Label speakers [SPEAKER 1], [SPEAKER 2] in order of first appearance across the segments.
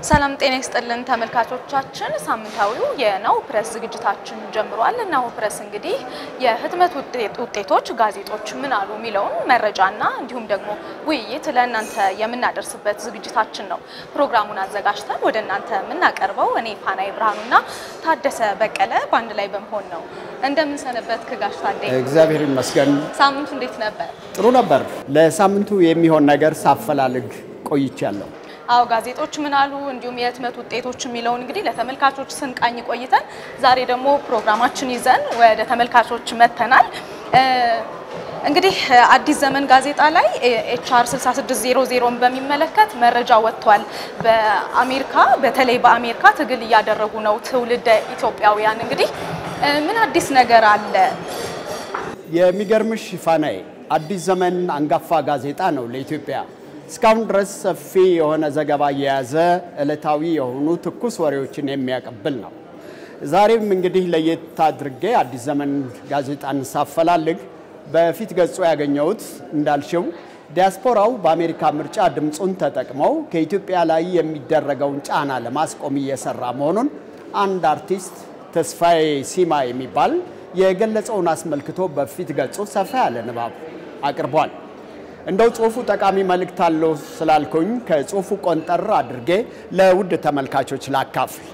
[SPEAKER 1] ሰላም ጤና ይስጥልን ተመልካቾቻችን፣ ሳምንታዊው የናሁ ፕረስ ዝግጅታችን ጀምሯል። ናሁ ፕረስ እንግዲህ የህትመት ውጤቶች ጋዜጦች ምን አሉ የሚለውን መረጃና እንዲሁም ደግሞ ውይይት ለእናንተ የምናደርስበት ዝግጅታችን ነው። ፕሮግራሙን አዘጋጅተን ወደ እናንተ የምናቀርበው እኔ ፋናይ ብርሃኑና ታደሰ በቀለ በአንድ ላይ በመሆን ነው። እንደምንሰነበት ክጋሽ ታዴ፣
[SPEAKER 2] እግዚአብሔር ይመስገን።
[SPEAKER 1] ሳምንቱ እንዴት ነበር?
[SPEAKER 2] ጥሩ ነበር። ለሳምንቱ የሚሆን ነገር ሳፈላልግ ቆይቻለሁ።
[SPEAKER 1] አዎ ጋዜጦች ምን አሉ እንዲሁም የህትመት ውጤቶች የሚለውን እንግዲህ ለተመልካቾች ስንቃኝ ቆይተን ዛሬ ደግሞ ፕሮግራማችን ይዘን ወደ ተመልካቾች መጥተናል። እንግዲህ አዲስ ዘመን ጋዜጣ ላይ ኤችአር 6600ን በሚመለከት መረጃ ወጥቷል። በአሜሪካ በተለይ በአሜሪካ ትግል እያደረጉ ነው ትውልደ ኢትዮጵያውያን። እንግዲህ ምን አዲስ ነገር አለ?
[SPEAKER 2] የሚገርምሽ ፋናዬ አዲስ ዘመን አንጋፋ ጋዜጣ ነው ለኢትዮጵያ እስካሁን ድረስ ሰፊ የሆነ ዘገባ የያዘ ዕለታዊ የሆኑ ትኩስ ወሬዎችን የሚያቀብል ነው። ዛሬም እንግዲህ ለየት አድርጌ አዲስ ዘመን ጋዜጣን ሳፈላልግ በፊት ገጹ ያገኘሁት እንዳልሽው ዲያስፖራው በአሜሪካ ምርጫ ድምፁን ተጠቅመው ከኢትዮጵያ ላይ የሚደረገውን ጫና ለማስቆም እየሰራ መሆኑን አንድ አርቲስት ተስፋዬ ሲማ የሚባል የገለጸውን አስመልክቶ በፊት ገጹ ሰፋ ያለ ንባብ አቅርቧል። እንደው ጽሁፉ ጠቃሚ መልእክት አለው ስላልኩኝ ከጽሁፉ ቆንጠር አድርጌ ለውድ ተመልካቾች ላካፍል።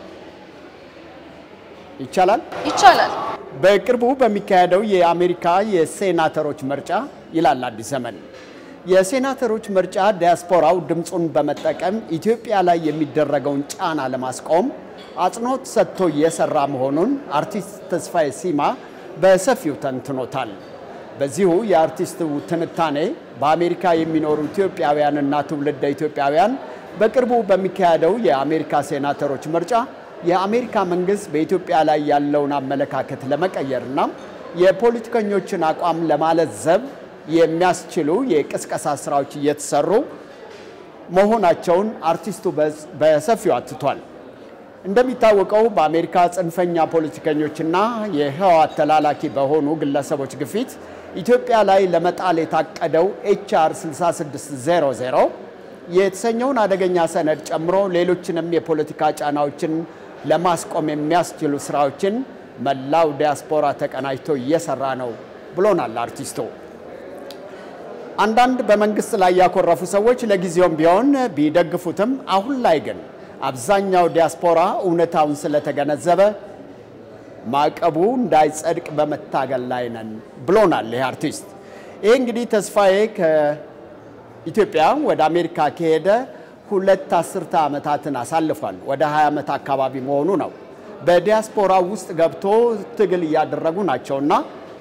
[SPEAKER 2] ይቻላል?
[SPEAKER 1] ይቻላል።
[SPEAKER 2] በቅርቡ በሚካሄደው የአሜሪካ የሴናተሮች ምርጫ ይላል አዲስ ዘመን፣ የሴናተሮች ምርጫ ዲያስፖራው ድምፁን በመጠቀም ኢትዮጵያ ላይ የሚደረገውን ጫና ለማስቆም አጽንኦት ሰጥቶ እየሰራ መሆኑን አርቲስት ተስፋዬ ሲማ በሰፊው ተንትኖታል። በዚሁ የአርቲስቱ ትንታኔ በአሜሪካ የሚኖሩ ኢትዮጵያውያንና ትውልደ ኢትዮጵያውያን በቅርቡ በሚካሄደው የአሜሪካ ሴናተሮች ምርጫ የአሜሪካ መንግስት በኢትዮጵያ ላይ ያለውን አመለካከት ለመቀየርና የፖለቲከኞችን አቋም ለማለዘብ የሚያስችሉ የቅስቀሳ ስራዎች እየተሰሩ መሆናቸውን አርቲስቱ በሰፊው አትቷል። እንደሚታወቀው በአሜሪካ ጽንፈኛ ፖለቲከኞችና የህወሓት ተላላኪ በሆኑ ግለሰቦች ግፊት ኢትዮጵያ ላይ ለመጣል የታቀደው ኤችአር 6600 የተሰኘውን አደገኛ ሰነድ ጨምሮ ሌሎችንም የፖለቲካ ጫናዎችን ለማስቆም የሚያስችሉ ስራዎችን መላው ዲያስፖራ ተቀናጅቶ እየሰራ ነው ብሎናል አርቲስቱ። አንዳንድ በመንግስት ላይ ያኮረፉ ሰዎች ለጊዜውም ቢሆን ቢደግፉትም አሁን ላይ ግን አብዛኛው ዲያስፖራ እውነታውን ስለተገነዘበ ማዕቀቡ እንዳይጸድቅ በመታገል ላይ ነን ብሎናል ይህ አርቲስት። ይህ እንግዲህ ተስፋዬ ከኢትዮጵያ ወደ አሜሪካ ከሄደ ሁለት አስርተ ዓመታትን አሳልፏል። ወደ 20 ዓመት አካባቢ መሆኑ ነው። በዲያስፖራ ውስጥ ገብቶ ትግል እያደረጉ ናቸውና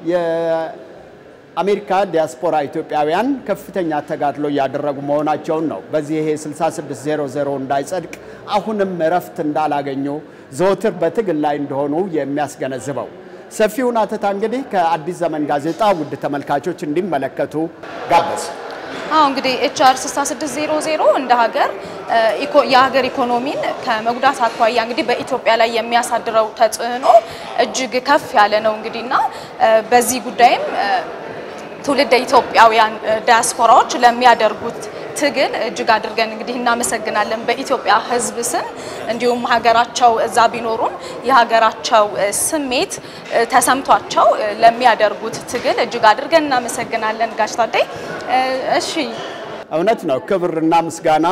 [SPEAKER 2] የአሜሪካ ዲያስፖራ ኢትዮጵያውያን ከፍተኛ ተጋድሎ እያደረጉ መሆናቸውን ነው። በዚህ ይሄ 6600 እንዳይጸድቅ አሁንም እረፍት እንዳላገኙ ዘወትር በትግል ላይ እንደሆኑ የሚያስገነዝበው ሰፊውን አተታ እንግዲህ ከአዲስ ዘመን ጋዜጣ ውድ ተመልካቾች እንዲመለከቱ ጋበዝ።
[SPEAKER 1] አዎ እንግዲህ ኤችአር 6600 እንደ ሀገር የሀገር ኢኮኖሚን ከመጉዳት አኳያ እንግዲህ በኢትዮጵያ ላይ የሚያሳድረው ተጽዕኖ እጅግ ከፍ ያለ ነው እንግዲህ እና በዚህ ጉዳይም ትውልደ ኢትዮጵያውያን ዲያስፖራዎች ለሚያደርጉት ትግል እጅግ አድርገን እንግዲህ እናመሰግናለን። በኢትዮጵያ ሕዝብ ስም እንዲሁም ሀገራቸው እዛ ቢኖሩም የሀገራቸው ስሜት ተሰምቷቸው ለሚያደርጉት ትግል እጅግ አድርገን እናመሰግናለን። ጋሽ ታዴ፣ እሺ
[SPEAKER 2] እውነት ነው። ክብርና ምስጋና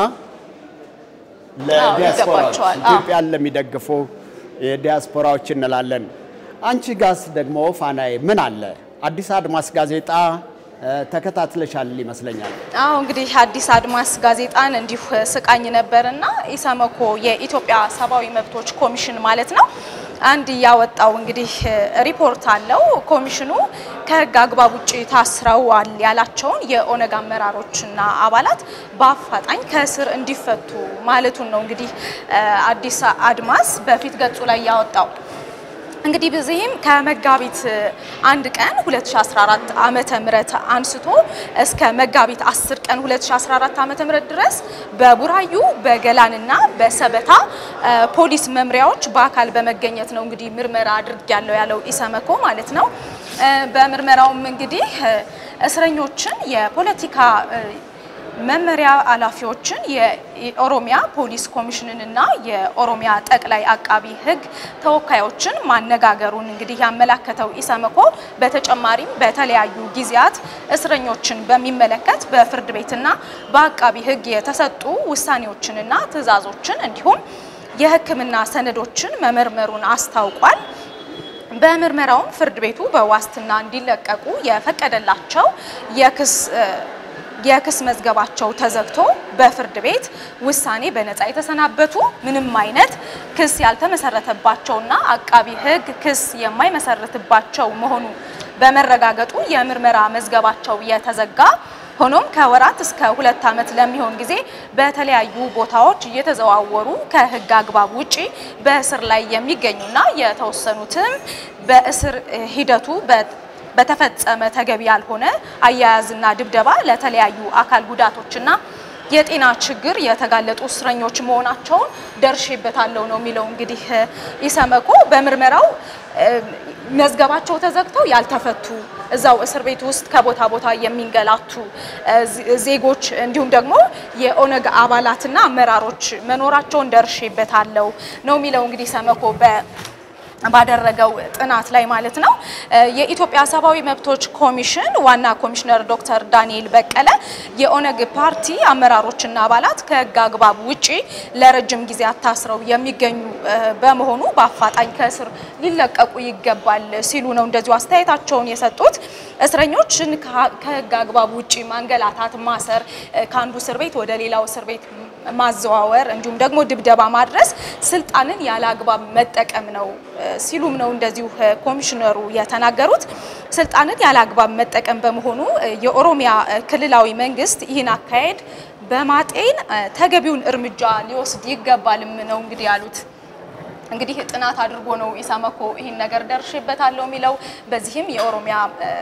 [SPEAKER 2] ለዲያስፖራዎች
[SPEAKER 1] ይገባቸዋል።
[SPEAKER 2] ኢትዮጵያን ለሚደግፉ የዲያስፖራዎች እንላለን። አንቺ ጋስ ደግሞ ፋናዬ ምን አለ? አዲስ አድማስ ጋዜጣ ተከታትለሻል ይመስለኛል።
[SPEAKER 1] አዎ እንግዲህ አዲስ አድማስ ጋዜጣን እንዲሁ ስቃኝ ነበርና ኢሰመኮ የኢትዮጵያ ሰብአዊ መብቶች ኮሚሽን ማለት ነው አንድ ያወጣው እንግዲህ ሪፖርት አለው። ኮሚሽኑ ከህግ አግባብ ውጭ ታስረዋል ያላቸውን የኦነግ አመራሮችና አባላት በአፋጣኝ ከእስር እንዲፈቱ ማለቱን ነው እንግዲህ አዲስ አድማስ በፊት ገጹ ላይ ያወጣው። እንግዲህ በዚህም ከመጋቢት አንድ ቀን 2014 ዓመተ ምህረት አንስቶ እስከ መጋቢት 10 ቀን 2014 ዓመተ ምህረት ድረስ በቡራዩ በገላንና በሰበታ ፖሊስ መምሪያዎች በአካል በመገኘት ነው እንግዲህ ምርመራ አድርጊያለሁ ያለው ኢሰመኮ ማለት ነው። በምርመራውም እንግዲህ እስረኞችን የፖለቲካ መመሪያ ኃላፊዎችን የኦሮሚያ ፖሊስ ኮሚሽንንና የኦሮሚያ ጠቅላይ አቃቢ ሕግ ተወካዮችን ማነጋገሩን እንግዲህ ያመላከተው ኢሰመኮ በተጨማሪም በተለያዩ ጊዜያት እስረኞችን በሚመለከት በፍርድ ቤትና በአቃቢ ሕግ የተሰጡ ውሳኔዎችንና ትዕዛዞችን እንዲሁም የሕክምና ሰነዶችን መመርመሩን አስታውቋል። በምርመራውም ፍርድ ቤቱ በዋስትና እንዲለቀቁ የፈቀደላቸው የክስ የክስ መዝገባቸው ተዘግቶ በፍርድ ቤት ውሳኔ በነፃ የተሰናበቱ ምንም አይነት ክስ ያልተመሰረተባቸውና አቃቢ ሕግ ክስ የማይመሰርትባቸው መሆኑ በመረጋገጡ የምርመራ መዝገባቸው የተዘጋ ሆኖም ከወራት እስከ ሁለት ዓመት ለሚሆን ጊዜ በተለያዩ ቦታዎች እየተዘዋወሩ ከሕግ አግባብ ውጪ በእስር ላይ የሚገኙና የተወሰኑትም በእስር ሂደቱ በተፈጸመ ተገቢ ያልሆነ አያያዝና ድብደባ ለተለያዩ አካል ጉዳቶችና የጤና ችግር የተጋለጡ እስረኞች መሆናቸውን ደርሼበታለሁ ነው የሚለው። እንግዲህ ኢሰመኮ በምርመራው መዝገባቸው ተዘግተው ያልተፈቱ እዛው እስር ቤት ውስጥ ከቦታ ቦታ የሚንገላቱ ዜጎች እንዲሁም ደግሞ የኦነግ አባላትና አመራሮች መኖራቸውን ደርሼበታለሁ ነው የሚለው እንግዲህ ኢሰመኮ በ ባደረገው ጥናት ላይ ማለት ነው። የኢትዮጵያ ሰብአዊ መብቶች ኮሚሽን ዋና ኮሚሽነር ዶክተር ዳንኤል በቀለ የኦነግ ፓርቲ አመራሮችና አባላት ከሕግ አግባብ ውጪ ለረጅም ጊዜ ታስረው የሚገኙ በመሆኑ በአፋጣኝ ከእስር ሊለቀቁ ይገባል ሲሉ ነው እንደዚሁ አስተያየታቸውን የሰጡት። እስረኞችን ከሕግ አግባብ ውጪ ማንገላታት፣ ማሰር፣ ከአንዱ እስር ቤት ወደ ሌላው እስር ቤት ማዘዋወር እንዲሁም ደግሞ ድብደባ ማድረስ ስልጣንን ያለ አግባብ መጠቀም ነው ሲሉም ነው እንደዚሁ ኮሚሽነሩ የተናገሩት። ስልጣንን ያለ አግባብ መጠቀም በመሆኑ የኦሮሚያ ክልላዊ መንግስት ይህን አካሄድ በማጤን ተገቢውን እርምጃ ሊወስድ ይገባልም ነው እንግዲህ ያሉት። እንግዲህ ጥናት አድርጎ ነው ኢሰመኮ ይህን ነገር ደርሼበታለሁ የሚለው። በዚህም የኦሮሚያ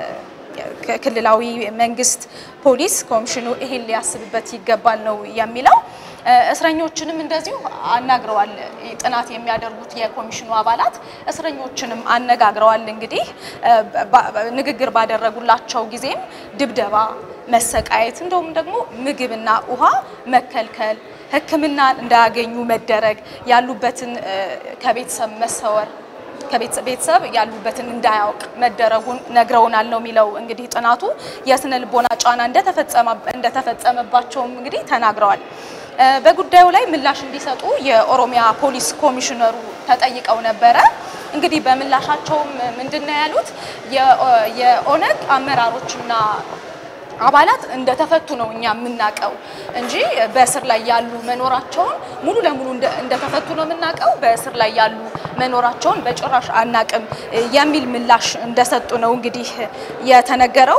[SPEAKER 1] ክልላዊ መንግስት ፖሊስ ኮሚሽኑ ይህን ሊያስብበት ይገባል ነው የሚለው። እስረኞችንም እንደዚሁ አናግረዋል። ጥናት የሚያደርጉት የኮሚሽኑ አባላት እስረኞችንም አነጋግረዋል። እንግዲህ ንግግር ባደረጉላቸው ጊዜም ድብደባ፣ መሰቃየት እንደውም ደግሞ ምግብና ውሃ መከልከል፣ ሕክምና እንዳያገኙ መደረግ፣ ያሉበትን ከቤተሰብ መሰወር ከቤተሰብ ያሉበትን እንዳያውቅ መደረጉን ነግረውናል ነው የሚለው። እንግዲህ ጥናቱ የስነ ልቦና ጫና እንደተፈጸመባቸውም እንግዲህ ተናግረዋል። በጉዳዩ ላይ ምላሽ እንዲሰጡ የኦሮሚያ ፖሊስ ኮሚሽነሩ ተጠይቀው ነበረ። እንግዲህ በምላሻቸውም ምንድን ነው ያሉት? የኦነግ አመራሮችና አባላት እንደተፈቱ ነው እኛ የምናውቀው እንጂ በእስር ላይ ያሉ መኖራቸውን ሙሉ ለሙሉ እንደተፈቱ ነው የምናውቀው። በእስር ላይ ያሉ መኖራቸውን በጭራሽ አናቅም የሚል ምላሽ እንደሰጡ ነው እንግዲህ የተነገረው።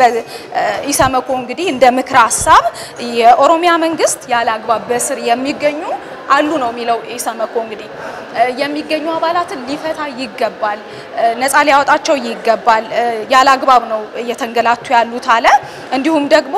[SPEAKER 1] ኢሰመኮ እንግዲህ እንደ ምክረ ሀሳብ የኦሮሚያ መንግስት ያለ አግባብ በእስር የሚገኙ አሉ ነው የሚለው ኢሰመኮ። እንግዲህ የሚገኙ አባላትን ሊፈታ ይገባል፣ ነፃ ሊያወጣቸው ይገባል። ያለ አግባብ ነው እየተንገላቱ ያሉት አለ። እንዲሁም ደግሞ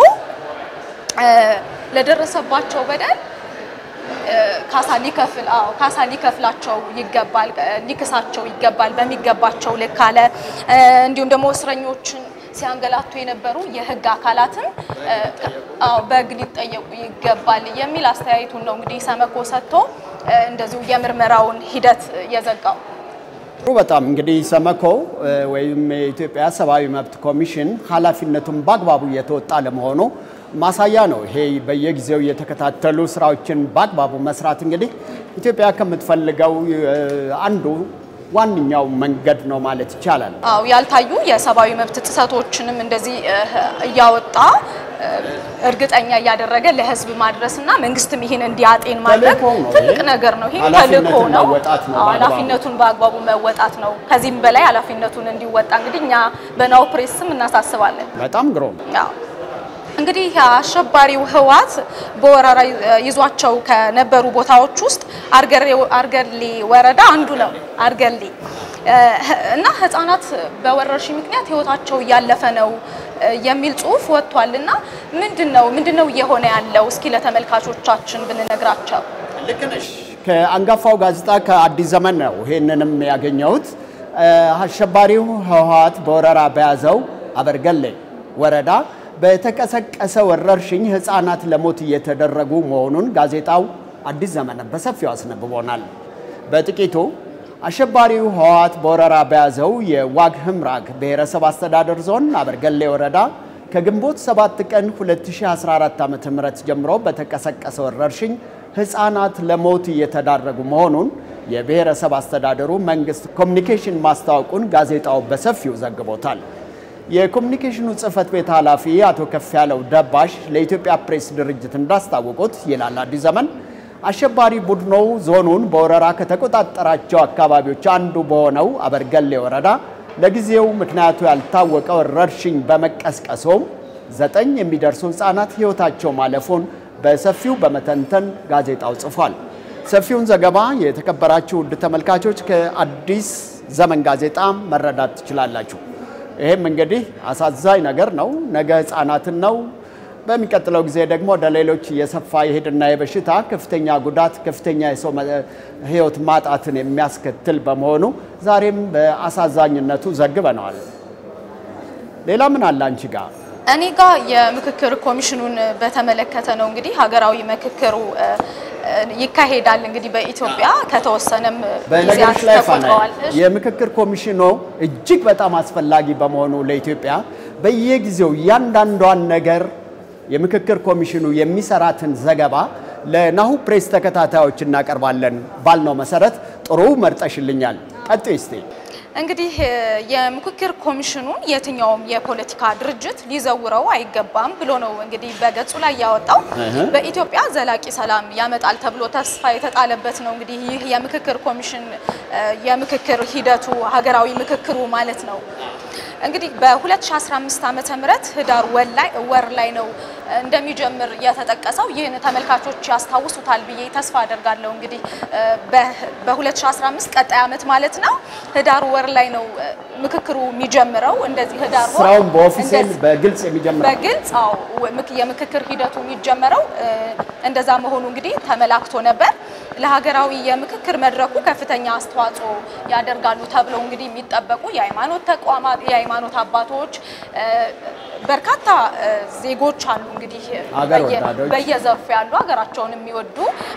[SPEAKER 1] ለደረሰባቸው በደል ካሳ ሊከፍል አዎ ካሳ ሊከፍላቸው ይገባል፣ ሊክሳቸው ይገባል በሚገባቸው ልክ አለ። እንዲሁም ደግሞ እስረኞችን ሲያንገላቱ የነበሩ የህግ አካላትም አዎ በህግ ሊጠየቁ ይገባል የሚል አስተያየቱን ነው እንግዲህ ኢሰመኮ ሰጥቶ እንደዚሁ የምርመራውን ሂደት የዘጋው።
[SPEAKER 2] በጣም እንግዲህ ኢሰመኮ ወይም የኢትዮጵያ ሰብአዊ መብት ኮሚሽን ኃላፊነቱን በአግባቡ እየተወጣ ለመሆኑ ማሳያ ነው። ይሄ በየጊዜው የተከታተሉ ስራዎችን በአግባቡ መስራት እንግዲህ ኢትዮጵያ ከምትፈልገው አንዱ ዋነኛው መንገድ ነው ማለት ይቻላል።
[SPEAKER 1] አዎ ያልታዩ የሰብአዊ መብት ጥሰቶችንም እንደዚህ እያወጣ እርግጠኛ እያደረገ ለህዝብ ማድረስና መንግስትም ይህን እንዲያጤን ማድረግ
[SPEAKER 2] ተልእኮው ነው።
[SPEAKER 1] ትልቅ ነገር ነው። ይሄ
[SPEAKER 2] ኃላፊነቱን
[SPEAKER 1] ተልእኮ ነው።
[SPEAKER 2] መወጣት ነው
[SPEAKER 1] አዎ፣
[SPEAKER 2] በአግባቡ።
[SPEAKER 1] ኃላፊነቱን በአግባቡ መወጣት ነው። ከዚህም በላይ ኃላፊነቱን እንዲወጣ እንግዲህ እኛ በናሁ ፕሬስ ስም እናሳስባለን።
[SPEAKER 2] በጣም ግሩም።
[SPEAKER 1] አዎ እንግዲህ አሸባሪው ህወሓት በወረራ ይዟቸው ከነበሩ ቦታዎች ውስጥ አርገሬ- አርገሌ ወረዳ አንዱ ነው። አርገሌ እ፣ እና ህጻናት በወረርሽኝ ምክንያት ህይወታቸው እያለፈ ነው እ፣ የሚል ጽሁፍ ወጥቷል። እና ምንድን ነው ምንድን ነው እየሆነ ያለው? እስኪ ለተመልካቾቻችን ብንነግራቸው።
[SPEAKER 2] ከአንጋፋው ጋዜጣ ከአዲስ ዘመን ነው ይሄንንም ያገኘሁት። እ፣ አሸባሪው ህወሓት በወረራ በያዘው አበርገሌ ወረዳ በተቀሰቀሰ ወረርሽኝ ሕፃናት ለሞት እየተደረጉ መሆኑን ጋዜጣው አዲስ ዘመን በሰፊው አስነብቦናል። በጥቂቱ አሸባሪው ህወሓት በወረራ በያዘው የዋግ ህምራግ ብሔረሰብ አስተዳደር ዞን አበርገሌ ወረዳ ከግንቦት 7 ቀን 2014 ዓ.ም ጀምሮ በተቀሰቀሰ ወረርሽኝ ህፃናት ለሞት እየተዳረጉ መሆኑን የብሔረሰብ አስተዳደሩ መንግስት ኮሚኒኬሽን ማስታወቁን ጋዜጣው በሰፊው ዘግቦታል። የኮሚኒኬሽኑ ጽህፈት ቤት ኃላፊ አቶ ከፍያለው ደባሽ ለኢትዮጵያ ፕሬስ ድርጅት እንዳስታወቁት ይላል አዲስ ዘመን አሸባሪ ቡድኑ ዞኑን በወረራ ከተቆጣጠራቸው አካባቢዎች አንዱ በሆነው አበርገሌ ወረዳ ለጊዜው ምክንያቱ ያልታወቀ ወረርሽኝ በመቀስቀሱም ዘጠኝ የሚደርሱ ህፃናት ህይወታቸው ማለፉን በሰፊው በመተንተን ጋዜጣው ጽፏል። ሰፊውን ዘገባ የተከበራችሁ ውድ ተመልካቾች ከአዲስ ዘመን ጋዜጣ መረዳት ትችላላችሁ። ይህም እንግዲህ አሳዛኝ ነገር ነው። ነገ ህፃናትን ነው በሚቀጥለው ጊዜ ደግሞ ወደ ሌሎች እየሰፋ የሄድና የበሽታ ከፍተኛ ጉዳት ከፍተኛ የሰው ህይወት ማጣትን የሚያስከትል በመሆኑ ዛሬም በአሳዛኝነቱ ዘግበነዋል። ሌላ ምን አለ አንቺ ጋር?
[SPEAKER 1] እኔ ጋር የምክክር ኮሚሽኑን በተመለከተ ነው። እንግዲህ ሀገራዊ ምክክሩ ይካሄዳል እንግዲህ በኢትዮጵያ ከተወሰነም
[SPEAKER 2] በነገሮች ላይ ፋና
[SPEAKER 1] ተቆጥረዋል።
[SPEAKER 2] የምክክር ኮሚሽኑ እጅግ በጣም አስፈላጊ በመሆኑ ለኢትዮጵያ በየጊዜው እያንዳንዷን ነገር የምክክር ኮሚሽኑ የሚሰራትን ዘገባ ለናሁ ፕሬስ ተከታታዮች እናቀርባለን ባልነው መሰረት ጥሩ መርጠሽልኛል። ቀጥይ እስቲ።
[SPEAKER 1] እንግዲህ የምክክር ኮሚሽኑን የትኛውም የፖለቲካ ድርጅት ሊዘውረው አይገባም ብሎ ነው እንግዲህ በገጹ ላይ ያወጣው። በኢትዮጵያ ዘላቂ ሰላም ያመጣል ተብሎ ተስፋ የተጣለበት ነው እንግዲህ ይህ የምክክር ኮሚሽን የምክክር ሂደቱ ሀገራዊ ምክክሩ ማለት ነው። እንግዲህ በ2015 ዓመተ ምህረት ህዳር ወር ላይ ነው እንደሚጀምር የተጠቀሰው። ይህን ተመልካቾች ያስታውሱታል ብዬ ተስፋ አደርጋለሁ። እንግዲህ በ2015 ቀጣይ ዓመት ማለት ነው ህዳር ወር ላይ ነው ምክክሩ የሚጀምረው። እንደዚህ ህዳር ወር
[SPEAKER 2] ስራውን በኦፊሴል በግልጽ የሚጀምረው
[SPEAKER 1] በግልጽ አዎ፣ የምክክር ሂደቱ የሚጀመረው እንደዛ መሆኑ እንግዲህ ተመላክቶ ነበር። ለሀገራዊ የምክክር መድረኩ ከፍተኛ አስተዋጽኦ ያደርጋሉ ተብለው እንግዲህ የሚጠበቁ የሃይማኖት ተቋማት፣ የሃይማኖት አባቶች፣ በርካታ ዜጎች አሉ እንግዲህ
[SPEAKER 2] ሀገር ወዳዶች
[SPEAKER 1] በየዘርፉ ያሉ ሀገራቸውን የሚወዱ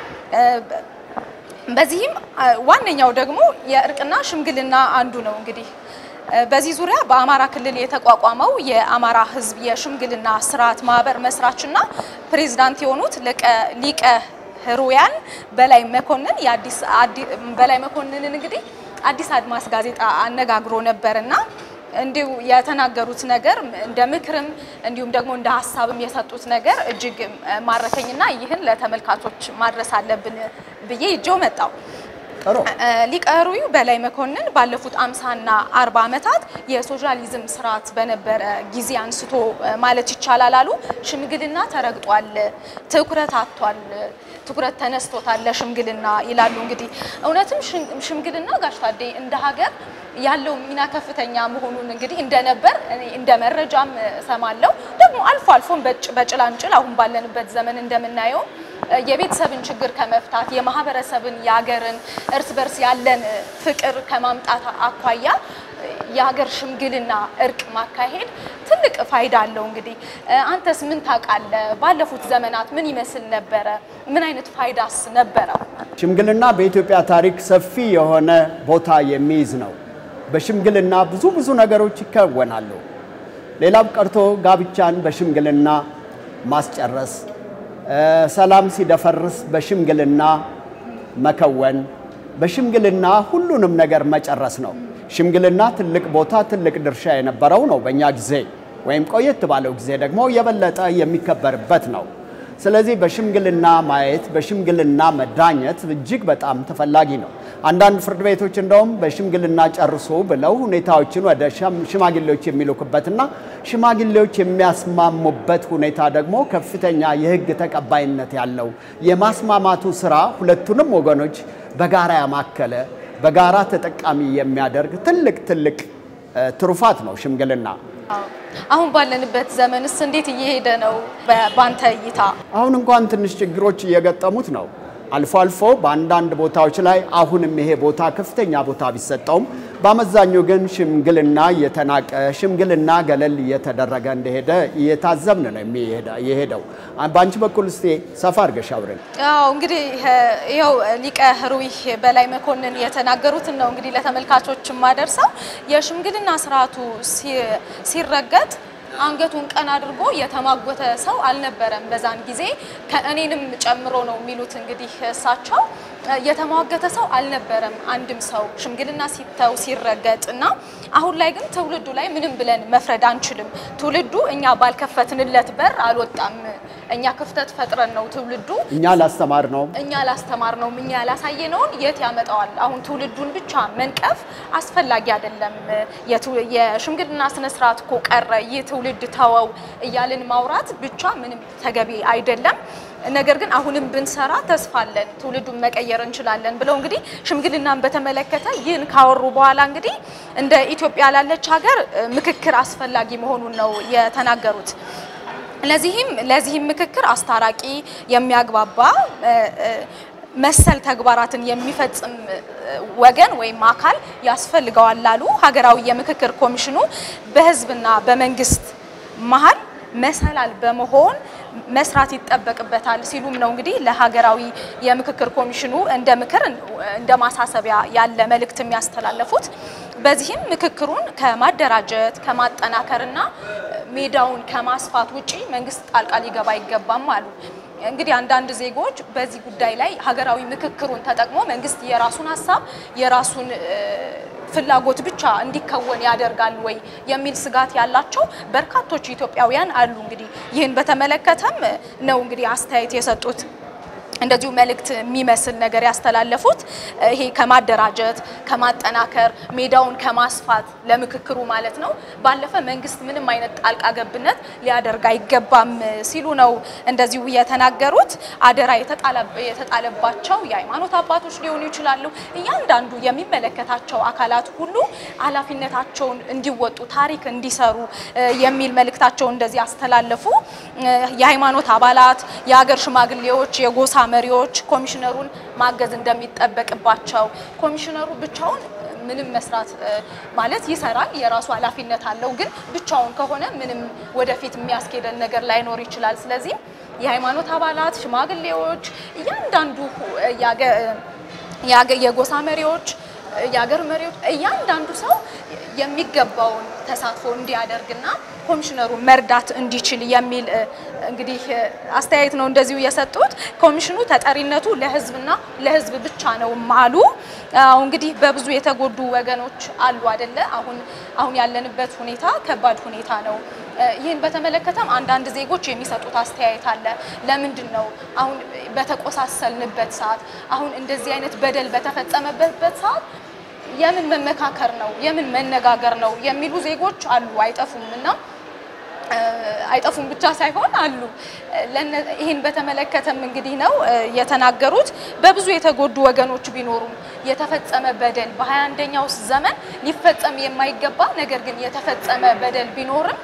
[SPEAKER 1] በዚህም ዋነኛው ደግሞ የእርቅና ሽምግልና አንዱ ነው እንግዲህ በዚህ ዙሪያ በአማራ ክልል የተቋቋመው የአማራ ሕዝብ የሽምግልና ስርዓት ማህበር መስራችና ፕሬዝዳንት የሆኑት ሊቀ ህሩያን በላይ መኮንን የአዲስ በላይ መኮንንን እንግዲህ አዲስ አድማስ ጋዜጣ አነጋግሮ ነበርና እንዲሁ የተናገሩት ነገር እንደ ምክርም እንዲሁም ደግሞ እንደ ሀሳብም የሰጡት ነገር እጅግ ማረከኝና ይህን ለተመልካቾች ማድረስ አለብን ብዬ ይዤው መጣው።
[SPEAKER 2] ጥሩ
[SPEAKER 1] ሊቀ ህሩይ በላይ መኮንን ባለፉት አምሳና አርባ ዓመታት የሶሻሊዝም ስርዓት በነበረ ጊዜ አንስቶ ማለት ይቻላል አሉ ሽምግልና ተረግጧል፣ ትኩረት አጥቷል፣ ትኩረት ተነስቶታል ለሽምግልና ይላሉ። እንግዲህ እውነትም ሽምግልና ጋሽ ታዴ እንደ ሀገር ያለው ሚና ከፍተኛ መሆኑን እንግዲህ እንደነበር እኔ እንደ መረጃም እሰማለሁ። ደግሞ አልፎ አልፎም በጭላንጭል አሁን ባለንበት ዘመን እንደምናየው የቤተሰብን ችግር ከመፍታት የማህበረሰብን የሀገርን እርስ በርስ ያለን ፍቅር ከማምጣት አኳያ የሀገር ሽምግልና እርቅ ማካሄድ ትልቅ ፋይዳ አለው። እንግዲህ አንተስ ምን ታውቃለህ? ባለፉት ዘመናት ምን ይመስል ነበረ? ምን አይነት ፋይዳስ ነበረው?
[SPEAKER 2] ሽምግልና በኢትዮጵያ ታሪክ ሰፊ የሆነ ቦታ የሚይዝ ነው። በሽምግልና ብዙ ብዙ ነገሮች ይከወናሉ። ሌላው ቀርቶ ጋብቻን በሽምግልና ማስጨረስ፣ ሰላም ሲደፈርስ በሽምግልና መከወን፣ በሽምግልና ሁሉንም ነገር መጨረስ ነው። ሽምግልና ትልቅ ቦታ ትልቅ ድርሻ የነበረው ነው በእኛ ጊዜ ወይም ቆየት ባለው ጊዜ ደግሞ የበለጠ የሚከበርበት ነው። ስለዚህ በሽምግልና ማየት በሽምግልና መዳኘት እጅግ በጣም ተፈላጊ ነው። አንዳንድ ፍርድ ቤቶች እንደውም በሽምግልና ጨርሶ ብለው ሁኔታዎችን ወደ ሽማግሌዎች የሚልኩበትና ሽማግሌዎች የሚያስማሙበት ሁኔታ ደግሞ ከፍተኛ የሕግ ተቀባይነት ያለው የማስማማቱ ስራ ሁለቱንም ወገኖች በጋራ ያማከለ በጋራ ተጠቃሚ የሚያደርግ ትልቅ ትልቅ ትሩፋት ነው ሽምግልና።
[SPEAKER 1] አሁን ባለንበት ዘመንስ እንዴት እየሄደ ነው? ባንተ እይታ
[SPEAKER 2] አሁን እንኳን ትንሽ ችግሮች እየገጠሙት ነው። አልፎ አልፎ በአንዳንድ ቦታዎች ላይ አሁንም ይሄ ቦታ ከፍተኛ ቦታ ቢሰጠውም በአመዛኙ ግን ሽምግልና እየተናቀ ሽምግልና ገለል እየተደረገ እንደሄደ እየታዘብን ነው የሄደው። በአንቺ በኩል እስቲ ሰፋ አድርገሽ አውሪን።
[SPEAKER 1] አዎ እንግዲህ ይኸው ሊቀ ሕሩይ በላይ መኮንን የተናገሩትን ነው እንግዲህ ለተመልካቾች የማደርሰው። የሽምግልና ስርዓቱ ሲረገጥ አንገቱን ቀን አድርጎ የተማጎተ ሰው አልነበረም። በዛን ጊዜ ከእኔንም ጨምሮ ነው የሚሉት እንግዲህ እሳቸው የተሟገተ ሰው አልነበረም። አንድም ሰው ሽምግልና ሲተው ሲረገጥ እና አሁን ላይ ግን ትውልዱ ላይ ምንም ብለን መፍረድ አንችልም። ትውልዱ እኛ ባልከፈትንለት በር አልወጣም። እኛ ክፍተት ፈጥረን ነው ትውልዱ
[SPEAKER 2] እኛ ላስተማር ነው
[SPEAKER 1] እኛ ላስተማር ነው እኛ ያላሳየነውን የት ያመጣዋል? አሁን ትውልዱን ብቻ መንቀፍ አስፈላጊ አይደለም። የሽምግልና ስነ ስርዓት እኮ ቀረ፣ ይህ ትውልድ ተወው እያልን ማውራት ብቻ ምንም ተገቢ አይደለም። ነገር ግን አሁንም ብንሰራ ተስፋ አለን፣ ትውልዱን መቀየር እንችላለን ብለው እንግዲህ ሽምግልናን በተመለከተ ይህን ካወሩ በኋላ እንግዲህ እንደ ኢትዮጵያ ላለች ሀገር ምክክር አስፈላጊ መሆኑን ነው የተናገሩት። ለዚህም ለዚህም ምክክር አስታራቂ የሚያግባባ መሰል ተግባራትን የሚፈጽም ወገን ወይም አካል ያስፈልገዋል ላሉ ሀገራዊ የምክክር ኮሚሽኑ በሕዝብና በመንግስት መሀል መሰላል በመሆን መስራት ይጠበቅበታል ሲሉም ነው እንግዲህ ለሀገራዊ የምክክር ኮሚሽኑ እንደ ምክር እንደ ማሳሰቢያ ያለ መልእክት የሚያስተላለፉት። በዚህም ምክክሩን ከማደራጀት ከማጠናከርና ሜዳውን ከማስፋት ውጪ መንግስት ጣልቃ ሊገባ አይገባም አሉ። እንግዲህ አንዳንድ ዜጎች በዚህ ጉዳይ ላይ ሀገራዊ ምክክሩን ተጠቅሞ መንግስት የራሱን ሀሳብ የራሱን ፍላጎት ብቻ እንዲከወን ያደርጋል ወይ የሚል ስጋት ያላቸው በርካቶች ኢትዮጵያውያን አሉ። እንግዲህ ይህን በተመለከተም ነው እንግዲህ አስተያየት የሰጡት እንደዚሁ መልእክት የሚመስል ነገር ያስተላለፉት ይሄ ከማደራጀት ከማጠናከር ሜዳውን ከማስፋት ለምክክሩ ማለት ነው ባለፈ መንግስት ምንም አይነት ጣልቃ ገብነት ሊያደርግ አይገባም ሲሉ ነው እንደዚሁ የተናገሩት። አደራ የተጣለባቸው የሃይማኖት አባቶች ሊሆኑ ይችላሉ። እያንዳንዱ የሚመለከታቸው አካላት ሁሉ ኃላፊነታቸውን እንዲወጡ ታሪክ እንዲሰሩ የሚል መልእክታቸው እንደዚህ አስተላለፉ። የሃይማኖት አባላት፣ የሀገር ሽማግሌዎች፣ የጎሳ መሪዎች ኮሚሽነሩን ማገዝ እንደሚጠበቅባቸው ኮሚሽነሩ ብቻውን ምንም መስራት ማለት ይሰራል፣ የራሱ ኃላፊነት አለው። ግን ብቻውን ከሆነ ምንም ወደፊት የሚያስኬደን ነገር ላይኖር ይችላል። ስለዚህ የሃይማኖት አባላት፣ ሽማግሌዎች፣ እያንዳንዱ የጎሳ መሪዎች የሀገር መሪዎች እያንዳንዱ ሰው የሚገባውን ተሳትፎ እንዲያደርግና ኮሚሽነሩ መርዳት እንዲችል የሚል እንግዲህ አስተያየት ነው እንደዚሁ የሰጡት። ኮሚሽኑ ተጠሪነቱ ለሕዝብና ለሕዝብ ብቻ ነው አሉ። እንግዲህ በብዙ የተጎዱ ወገኖች አሉ አይደለ? አሁን አሁን ያለንበት ሁኔታ ከባድ ሁኔታ ነው። ይህን በተመለከተም አንዳንድ ዜጎች የሚሰጡት አስተያየት አለ። ለምንድን ነው አሁን በተቆሳሰልንበት ሰዓት፣ አሁን እንደዚህ አይነት በደል በተፈጸመበት ሰዓት የምን መመካከር ነው የምን መነጋገር ነው የሚሉ ዜጎች አሉ፣ አይጠፉም እና አይጠፉም ብቻ ሳይሆን አሉ። ይህን በተመለከተም እንግዲህ ነው የተናገሩት። በብዙ የተጎዱ ወገኖች ቢኖሩም የተፈጸመ በደል በሀያ አንደኛው ዘመን ሊፈጸም የማይገባ ነገር ግን የተፈጸመ በደል ቢኖርም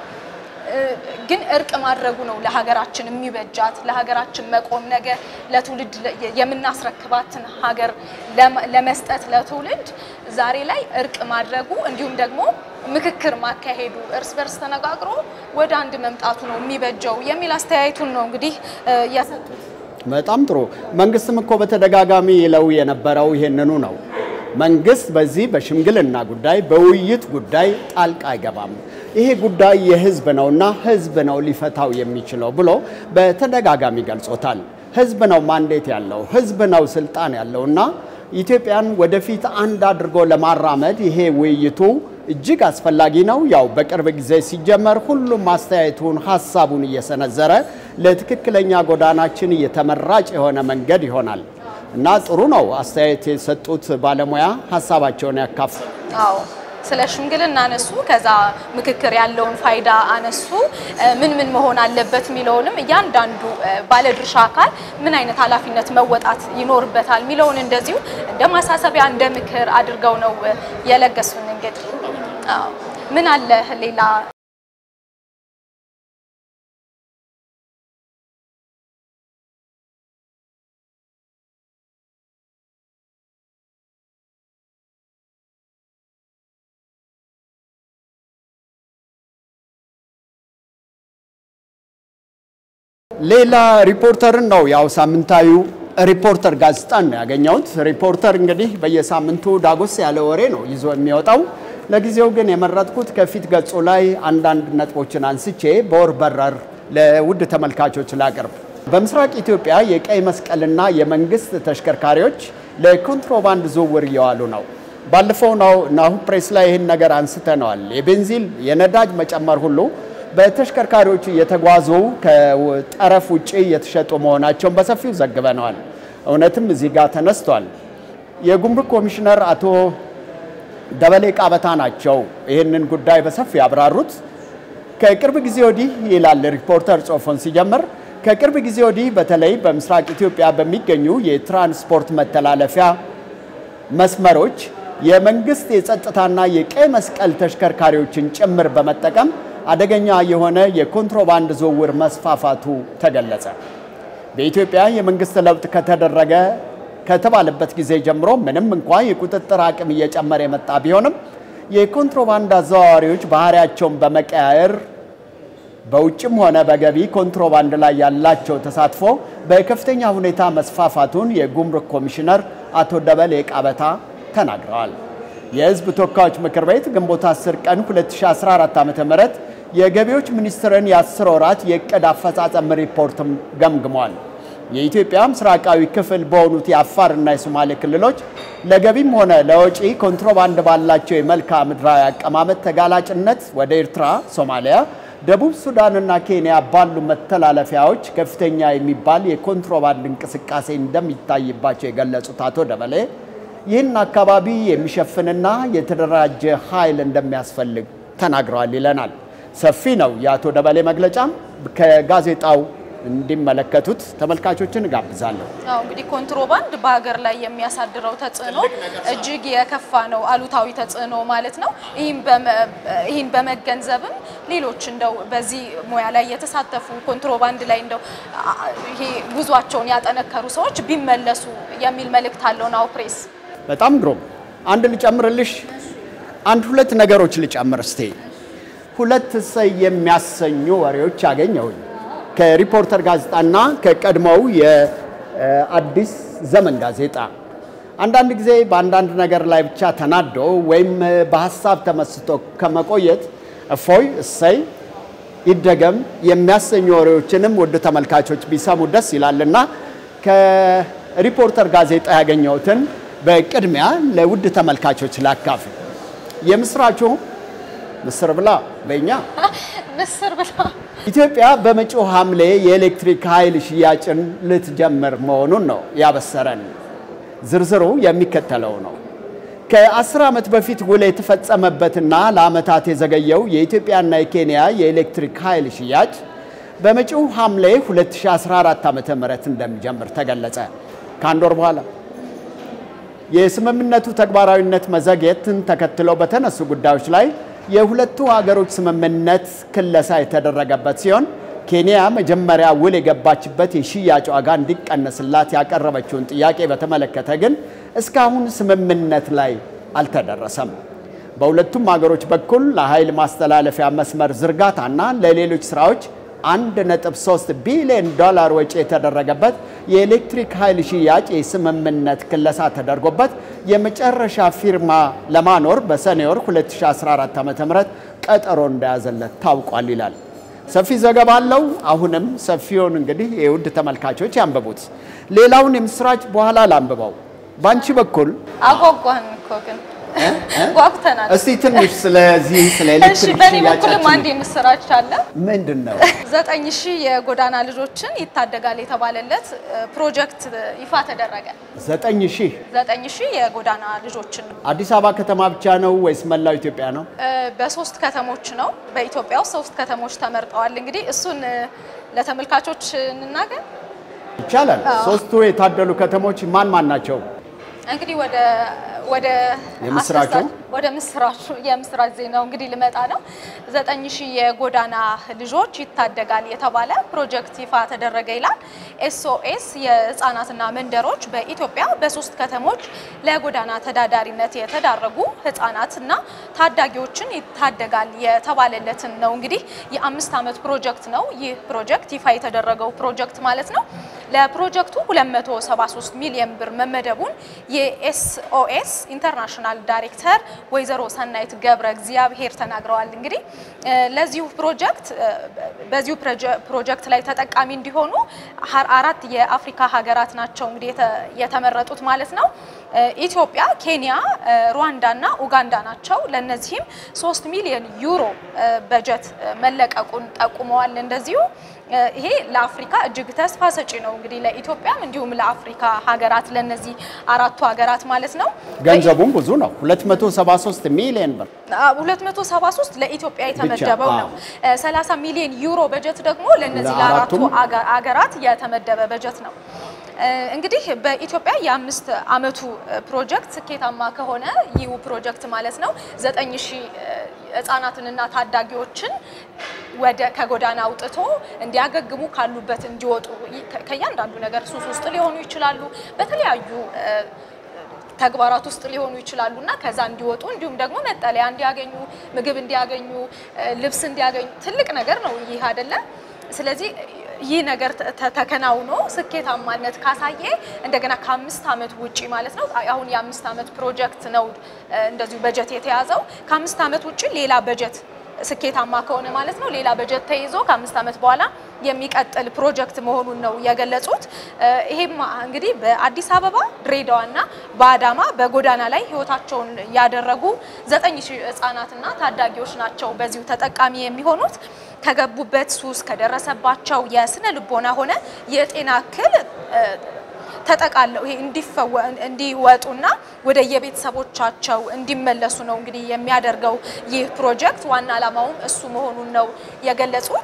[SPEAKER 1] ግን እርቅ ማድረጉ ነው ለሀገራችን የሚበጃት። ለሀገራችን መቆም ነገ ለትውልድ የምናስረክባትን ሀገር ለመስጠት ለትውልድ ዛሬ ላይ እርቅ ማድረጉ እንዲሁም ደግሞ ምክክር ማካሄዱ እርስ በርስ ተነጋግሮ ወደ አንድ መምጣቱ ነው የሚበጀው የሚል አስተያየቱን ነው እንግዲህ የሰጡት።
[SPEAKER 2] በጣም ጥሩ። መንግስትም እኮ በተደጋጋሚ ይለው የነበረው ይሄንኑ ነው። መንግስት በዚህ በሽምግልና ጉዳይ በውይይት ጉዳይ ጣልቃ አይገባም። ይሄ ጉዳይ የህዝብ ነውና ህዝብ ነው ሊፈታው የሚችለው ብሎ በተደጋጋሚ ገልጾታል። ህዝብ ነው ማንዴት ያለው፣ ህዝብ ነው ስልጣን ያለውና ኢትዮጵያን ወደፊት አንድ አድርጎ ለማራመድ ይሄ ውይይቱ እጅግ አስፈላጊ ነው። ያው በቅርብ ጊዜ ሲጀመር ሁሉም አስተያየቱን ሀሳቡን እየሰነዘረ ለትክክለኛ ጎዳናችን የተመራጭ የሆነ መንገድ ይሆናል እና ጥሩ ነው። አስተያየት የሰጡት ባለሙያ ሀሳባቸውን ያካፍሉ።
[SPEAKER 1] አዎ ስለ ሽምግልና አነሱ። ከዛ ምክክር ያለውን ፋይዳ አነሱ። ምን ምን መሆን አለበት የሚለውንም እያንዳንዱ ባለድርሻ አካል ምን አይነት ኃላፊነት መወጣት ይኖርበታል የሚለውን እንደዚሁ እንደ ማሳሰቢያ እንደ ምክር አድርገው ነው የለገሱን። እንግዲህ ምን አለ ሌላ
[SPEAKER 2] ሌላ ሪፖርተርን ነው ያው ሳምንታዊው ሪፖርተር ጋዜጣን ነው ያገኘሁት። ሪፖርተር እንግዲህ በየሳምንቱ ዳጎስ ያለ ወሬ ነው ይዞ የሚወጣው። ለጊዜው ግን የመረጥኩት ከፊት ገጹ ላይ አንዳንድ ነጥቦችን አንስቼ በወር በረር ለውድ ተመልካቾች ላቅርብ። በምስራቅ ኢትዮጵያ የቀይ መስቀልና የመንግስት ተሽከርካሪዎች ለኮንትሮባንድ ዝውውር እየዋሉ ነው። ባለፈው ናሁ ፕሬስ ላይ ይህን ነገር አንስተነዋል። የቤንዚን የነዳጅ መጨመር ሁሉ በተሽከርካሪዎች እየተጓዙ ከጠረፍ ውጭ እየተሸጡ መሆናቸውን በሰፊው ዘግበነዋል። እውነትም እዚህ ጋር ተነስቷል። የጉምሩክ ኮሚሽነር አቶ ደበሌ ቃበታ ናቸው ይህንን ጉዳይ በሰፊው ያብራሩት። ከቅርብ ጊዜ ወዲህ ይላል ሪፖርተር ጽሑፉን ሲጀምር፣ ከቅርብ ጊዜ ወዲህ በተለይ በምስራቅ ኢትዮጵያ በሚገኙ የትራንስፖርት መተላለፊያ መስመሮች የመንግስት የጸጥታና የቀይ መስቀል ተሽከርካሪዎችን ጭምር በመጠቀም አደገኛ የሆነ የኮንትሮባንድ ዝውውር መስፋፋቱ ተገለጸ። በኢትዮጵያ የመንግስት ለውጥ ከተደረገ ከተባለበት ጊዜ ጀምሮ ምንም እንኳ የቁጥጥር አቅም እየጨመረ የመጣ ቢሆንም የኮንትሮባንድ አዘዋዋሪዎች ባህሪያቸውን በመቀያየር በውጭም ሆነ በገቢ ኮንትሮባንድ ላይ ያላቸው ተሳትፎ በከፍተኛ ሁኔታ መስፋፋቱን የጉምሩክ ኮሚሽነር አቶ ደበሌ ቃበታ ተናግረዋል። የህዝብ ተወካዮች ምክር ቤት ግንቦት 10 ቀን 2014 ዓ.ም የገቢዎች ሚኒስቴርን የ10 ወራት የእቅድ አፈጻጸም ሪፖርትም ገምግሟል። የኢትዮጵያ ምስራቃዊ ክፍል በሆኑት የአፋርና የሶማሌ ክልሎች ለገቢም ሆነ ለወጪ ኮንትሮባንድ ባላቸው የመልክዓ ምድራዊ አቀማመጥ ተጋላጭነት ወደ ኤርትራ፣ ሶማሊያ፣ ደቡብ ሱዳንና ኬንያ ባሉ መተላለፊያዎች ከፍተኛ የሚባል የኮንትሮባንድ እንቅስቃሴ እንደሚታይባቸው የገለጹት አቶ ደበሌ ይህን አካባቢ የሚሸፍንና የተደራጀ ኃይል እንደሚያስፈልግ ተናግረዋል ይለናል። ሰፊ ነው የአቶ ደበሌ መግለጫም ከጋዜጣው እንዲመለከቱት ተመልካቾችን እጋብዛለሁ።
[SPEAKER 1] አዎ እንግዲህ ኮንትሮባንድ በሀገር ላይ የሚያሳድረው ተጽዕኖ እጅግ የከፋ ነው፣ አሉታዊ ተጽዕኖ ማለት ነው። ይህን በመገንዘብም ሌሎች እንደው በዚህ ሙያ ላይ የተሳተፉ ኮንትሮባንድ ላይ እንደው ይሄ ጉዟቸውን ያጠነከሩ ሰዎች ቢመለሱ የሚል መልእክት አለው ናሁ ፕሬስ።
[SPEAKER 2] በጣም ግሩም። አንድ ልጨምርልሽ፣ አንድ ሁለት ነገሮች ልጨምር እስቴ። ሁለት እሰይ የሚያሰኙ ወሬዎች አገኘሁኝ ከሪፖርተር ጋዜጣና ከቀድሞው የአዲስ ዘመን ጋዜጣ። አንዳንድ ጊዜ በአንዳንድ ነገር ላይ ብቻ ተናዶ ወይም በሀሳብ ተመስጦ ከመቆየት እፎይ እሰይ ይደገም የሚያሰኙ ወሬዎችንም ውድ ተመልካቾች ቢሰሙ ደስ ይላልና ከሪፖርተር ጋዜጣ ያገኘሁትን በቅድሚያ ለውድ ተመልካቾች ላካፍል። የምስራቹ ምስር ብላ በእኛ
[SPEAKER 1] ምስር ብላ
[SPEAKER 2] ኢትዮጵያ በመጪው ሐምሌ የኤሌክትሪክ ኃይል ሽያጭን ልትጀምር መሆኑን ነው ያበሰረን። ዝርዝሩ የሚከተለው ነው። ከአስር ዓመት በፊት ውል የተፈጸመበትና ለዓመታት የዘገየው የኢትዮጵያና የኬንያ የኤሌክትሪክ ኃይል ሽያጭ በመጪው ሐምሌ 2014 ዓ.ም እንደሚጀምር ተገለጸ። ከአንድ ወር በኋላ የስምምነቱ ተግባራዊነት መዘግየትን ተከትለው በተነሱ ጉዳዮች ላይ የሁለቱ ሀገሮች ስምምነት ክለሳ የተደረገበት ሲሆን ኬንያ መጀመሪያ ውል የገባችበት የሽያጭ ዋጋ እንዲቀነስላት ያቀረበችውን ጥያቄ በተመለከተ ግን እስካሁን ስምምነት ላይ አልተደረሰም። በሁለቱም ሀገሮች በኩል ለኃይል ማስተላለፊያ መስመር ዝርጋታና ለሌሎች ስራዎች 1.3 ቢሊዮን ዶላር ወጪ የተደረገበት የኤሌክትሪክ ኃይል ሽያጭ የስምምነት ክለሳ ተደርጎበት የመጨረሻ ፊርማ ለማኖር በሰኔ ወር 2014 ዓ.ም ቀጠሮ እንደያዘለት ታውቋል ይላል። ሰፊ ዘገባ አለው። አሁንም ሰፊውን እንግዲህ የውድ ተመልካቾች ያንብቡት። ሌላውን የምስራች በኋላ ላንብበው። በአንቺ በኩል
[SPEAKER 1] አጓጓን እኮ ግን ጓጉተናል።
[SPEAKER 2] እስቲ ትንሽ ስለዚህ ስለ
[SPEAKER 1] እሺ፣
[SPEAKER 2] ኤሌክትሪክ
[SPEAKER 1] በእኔ በኩልም አንድ
[SPEAKER 2] ሽያጫችን
[SPEAKER 1] የምስራች አለ።
[SPEAKER 2] ምንድን ነው?
[SPEAKER 1] ዘጠኝ ሺህ የጎዳና ልጆችን ይታደጋል የተባለለት ፕሮጀክት ይፋ ተደረገ።
[SPEAKER 2] ዘጠኝ ሺህ
[SPEAKER 1] ዘጠኝ ሺህ የጎዳና ልጆችን
[SPEAKER 2] አዲስ አበባ ከተማ ብቻ ነው ወይስ መላው ኢትዮጵያ ነው?
[SPEAKER 1] እ፣ በሶስት ከተሞች ነው። በኢትዮጵያ ውስጥ ሶስት ከተሞች ተመርጠዋል። እንግዲህ እሱን እ፣ ለተመልካቾች እንናገር።
[SPEAKER 2] ይቻላል። ሶስቱ የታደሉ ከተሞች ማን ማን ናቸው?
[SPEAKER 1] እንግዲህ ወደ ወደ
[SPEAKER 2] የምስራቹ?
[SPEAKER 1] አስደሳች- ወደ ምስራቹ የምስራች ዜናው እንግዲህ ልመጣ ነው። ዘጠኝ ሺህ የጎዳና ልጆች ይታደጋል የተባለ ፕሮጀክት ይፋ ተደረገ ይላል። ኤስኦኤስ የህፃናትና መንደሮች በኢትዮጵያ በሶስት ከተሞች ለጎዳና ተዳዳሪነት የተዳረጉ ህፃናትና ታዳጊዎችን ይታደጋል የተባለለትን ነው። እንግዲህ የአምስት ዓመት ፕሮጀክት ነው። ይህ ፕሮጀክት ይፋ የተደረገው ፕሮጀክት ማለት ነው። ለፕሮጀክቱ 273 ሚሊዮን ብር መመደቡን የኤስኦኤስ ኢንተርናሽናል ዳይሬክተር ወይዘሮ ሰናይት ገብረ እግዚአብሔር ተናግረዋል። እንግዲህ እ ለዚሁ ፕሮጀክት እ በዚሁ ፕሮጀ- ፕሮጀክት ላይ ተጠቃሚ እንዲሆኑ ሀ- አራት የአፍሪካ ሀገራት ናቸው እንግዲህ የተ- የተመረጡት ማለት ነው። እ ኢትዮጵያ፣ ኬንያ፣ እ ሩዋንዳ እና ኡጋንዳ ናቸው። ለእነዚህም ሶስት ሚሊዮን ዩሮ እ በጀት እ መለቀቁን ጠቁመዋል። እንደዚሁ እ ይሄ ለአፍሪካ እጅግ ተስፋ ሰጪ ነው። እንግዲህ ለኢትዮጵያም እንዲሁም ለአፍሪካ ሀገራት ለእነዚህ አራቱ ሀገራት ማለት ነው።
[SPEAKER 2] ገንዘቡም ብዙ ነው፣ 273 ሚሊዮን ብር።
[SPEAKER 1] 273 ለኢትዮጵያ የተመደበው
[SPEAKER 2] ብቻ፣
[SPEAKER 1] ነው። 30 ሚሊዮን ዩሮ በጀት ደግሞ ለእነዚህ
[SPEAKER 2] ለአራቱም?
[SPEAKER 1] ለአራቱ አገ- አገራት የተመደበ በጀት ነው። እ እንግዲህ በኢትዮጵያ የአምስት ዓመቱ ፕሮጀክት ስኬታማ ከሆነ ይህ ፕሮጀክት ማለት ነው ዘጠኝ ሺህ ህጻናትንና ታዳጊዎችን ወደ ከጎዳና አውጥቶ እንዲያገግሙ ካሉበት እንዲወጡ ይ- ከ- ከእያንዳንዱ ነገር ሱስ ውስጥ ሊሆኑ ይችላሉ በተለያዩ እ ተግባራት ውስጥ ሊሆኑ ይችላሉ እና ከዛ እንዲወጡ እንዲሁም ደግሞ መጠለያ እንዲያገኙ ምግብ እንዲያገኙ እ ልብስ እንዲያገኙ ትልቅ ነገር ነው ይህ አይደለ? ስለዚህ ይህ ነገር ተ- ተ- ተከናውኖ ስኬታማነት ካሳየ እንደገና ከአምስት ዓመት ውጪ ማለት ነው አሁን የአምስት ዓመት ፕሮጀክት ነው እ እንደዚሁ በጀት የተያዘው ከአምስት ዓመት ውጪ ሌላ በጀት ስኬታማ ከሆነ ማለት ነው ሌላ በጀት ተይዞ ከአምስት ዓመት በኋላ የሚቀጥል ፕሮጀክት መሆኑን ነው የገለጹት። እ ይሄም እንግዲህ በአዲስ አበባ ድሬዳዋና በአዳማ በጎዳና ላይ ህይወታቸውን ያደረጉ ዘጠኝ ሺህ ህጻናትና ታዳጊዎች ናቸው በዚሁ ተጠቃሚ የሚሆኑት ከገቡበት ሱስ ከደረሰባቸው የስነ ልቦና ሆነ የጤና እክል እ ተጠቃለው ይሄ እንዲፈወ እንዲወጡና ወደ የቤተሰቦቻቸው እንዲመለሱ ነው እንግዲህ የሚያደርገው ይህ ፕሮጀክት። ዋና ዓላማውም እሱ መሆኑን ነው የገለጹት።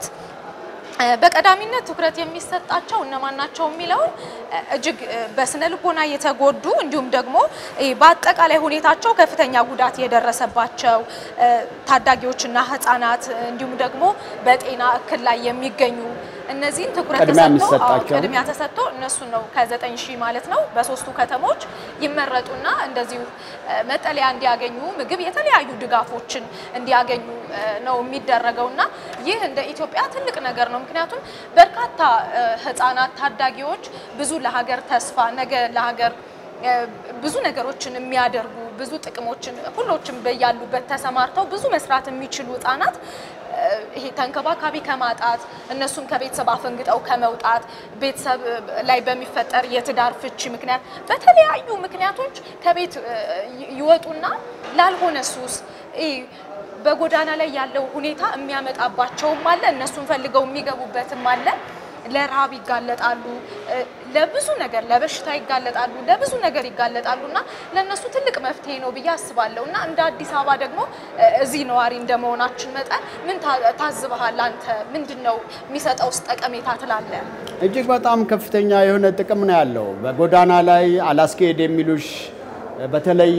[SPEAKER 1] እ በቀዳሚነት ትኩረት የሚሰጣቸው እነማን ናቸው የሚለውን እ እጅግ እ በስነ ልቦና የተጎዱ እንዲሁም ደግሞ እ በአጠቃላይ ሁኔታቸው ከፍተኛ ጉዳት የደረሰባቸው እ ታዳጊዎችና ህጻናት እንዲሁም ደግሞ በጤና እክል ላይ የሚገኙ እነዚህን ትኩረት
[SPEAKER 2] ቅድሚያ
[SPEAKER 1] ተሰጥቶ አዎ፣
[SPEAKER 2] የሚሰጣቸው።
[SPEAKER 1] ቅድሚያ ተሰጥቶ እነሱን ነው ከዘጠኝ ሺህ ማለት ነው በሶስቱ ከተሞች ይመረጡና እንደዚሁ እ መጠለያ እንዲያገኙ ምግብ፣ የተለያዩ ድጋፎችን እንዲያገኙ እ ነው የሚደረገው እና ይህ እንደ ኢትዮጵያ ትልቅ ነገር ነው። ምክንያቱም በርካታ እ ህጻናት ታዳጊዎች ብዙ ለሀገር ተስፋ ነገ ለሀገር እ ብዙ ነገሮችን የሚያደርጉ ብዙ ጥቅሞችን ሁሎችም በያሉበት ተሰማርተው ብዙ መስራት የሚችሉ ህጻናት እ ይሄ ተንከባካቢ ከማጣት እነሱም ከቤተሰብ አፈንግጠው ከመውጣት ቤተሰብ ላይ በሚፈጠር የትዳር ፍቺ ምክንያት በተለያዩ ምክንያቶች ከቤት እ ይ- ይወጡና ላልሆነ ሱስ ይሄ በጎዳና ላይ ያለው ሁኔታ የሚያመጣባቸውም አለ። እነሱን ፈልገው የሚገቡበትም አለ። ለረሃብ ይጋለጣሉ፣ እ ለብዙ ነገር ለበሽታ ይጋለጣሉ፣ ለብዙ ነገር ይጋለጣሉ እና ለእነሱ ትልቅ መፍትሄ ነው ብዬ አስባለሁ እና እንደ አዲስ አበባ ደግሞ እ እዚህ ነዋሪ እንደመሆናችን መጠን ምን ታ- ታዝበሃል አንተ? ምንድን ነው የሚሰጠውስ ጠቀሜታ ትላለህ?
[SPEAKER 2] እጅግ በጣም ከፍተኛ የሆነ ጥቅም ነው ያለው። በጎዳና ላይ አላስኬድ የሚሉሽ በተለይ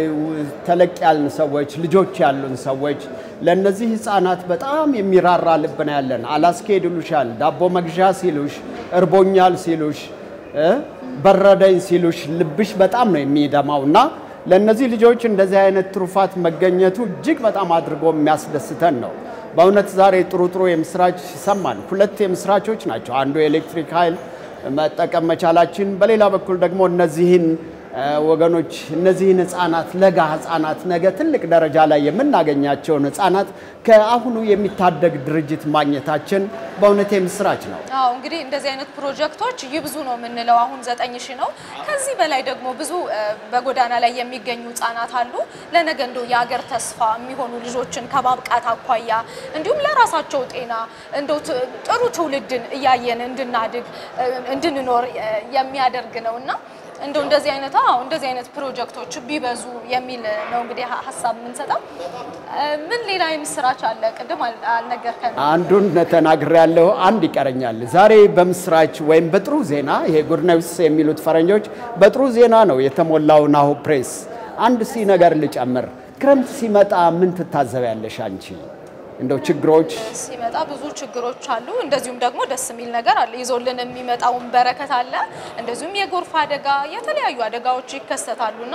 [SPEAKER 2] ተለቅ ያልን ሰዎች ልጆች ያሉን ሰዎች ለእነዚህ ህፃናት በጣም የሚራራ ልብ ነው ያለን። አላስኬድ ይሉሻል፣ ዳቦ መግዣ ሲሉሽ፣ እርቦኛል ሲሉሽ፣ እ በረደኝ ሲሉሽ ልብሽ በጣም ነው የሚደማው እና ለእነዚህ ልጆች እንደዚህ አይነት ትሩፋት መገኘቱ እጅግ በጣም አድርጎ የሚያስደስተን ነው። በእውነት ዛሬ ጥሩ ጥሩ የምስራች ሰማን። ሁለት የምስራቾች ናቸው። አንዱ የኤሌክትሪክ ኃይል መጠቀም መቻላችን፣ በሌላ በኩል ደግሞ እነዚህን እ ወገኖች እነዚህን ህፃናት ለጋ ህፃናት ነገ ትልቅ ደረጃ ላይ የምናገኛቸውን ህፃናት ከአሁኑ የሚታደግ ድርጅት ማግኘታችን በእውነት የምስራች ነው።
[SPEAKER 1] አዎ እንግዲህ እንደዚህ አይነት ፕሮጀክቶች ይብዙ ነው የምንለው። አሁን ዘጠኝ ሺህ ነው። ከዚህ በላይ ደግሞ ብዙ እ በጎዳና ላይ የሚገኙ ህጻናት አሉ። ለነገ እንደው የሀገር ተስፋ የሚሆኑ ልጆችን ከማብቃት አኳያ እንዲሁም ለራሳቸው ጤና እንደው ት- ጥሩ ትውልድን እያየን እንድናድግ እ እንድንኖር እ የሚያደርግ ነው እና እንደው እንደዚህ አይነት አዎ እንደዚህ አይነት ፕሮጀክቶች ቢበዙ የሚል ነው እንግዲህ ሀ- ሀሳብ የምንሰጠው። እ ምን ሌላ የምስራች አለ? ቅድም አል- አልነገርከንም።
[SPEAKER 2] አንዱን ተናግሬ ያለሁ አንድ ይቀረኛል። ዛሬ በምስራች ወይም በጥሩ ዜና ይሄ ጉድ ኒውስ የሚሉት ፈረንጆች በጥሩ ዜና ነው የተሞላው ናሁ ፕሬስ። አንድ ሲ ነገር ልጨምር። ክረምት ሲመጣ ምን ትታዘቢያለሽ አንቺ? እንደው ችግሮች
[SPEAKER 1] ሲመጣ ብዙ ችግሮች አሉ። እንደዚሁም ደግሞ ደስ የሚል ነገር አለ። ይዞልን የሚመጣውን በረከት አለ። እንደዚሁም የጎርፍ አደጋ፣ የተለያዩ አደጋዎች ይከሰታሉና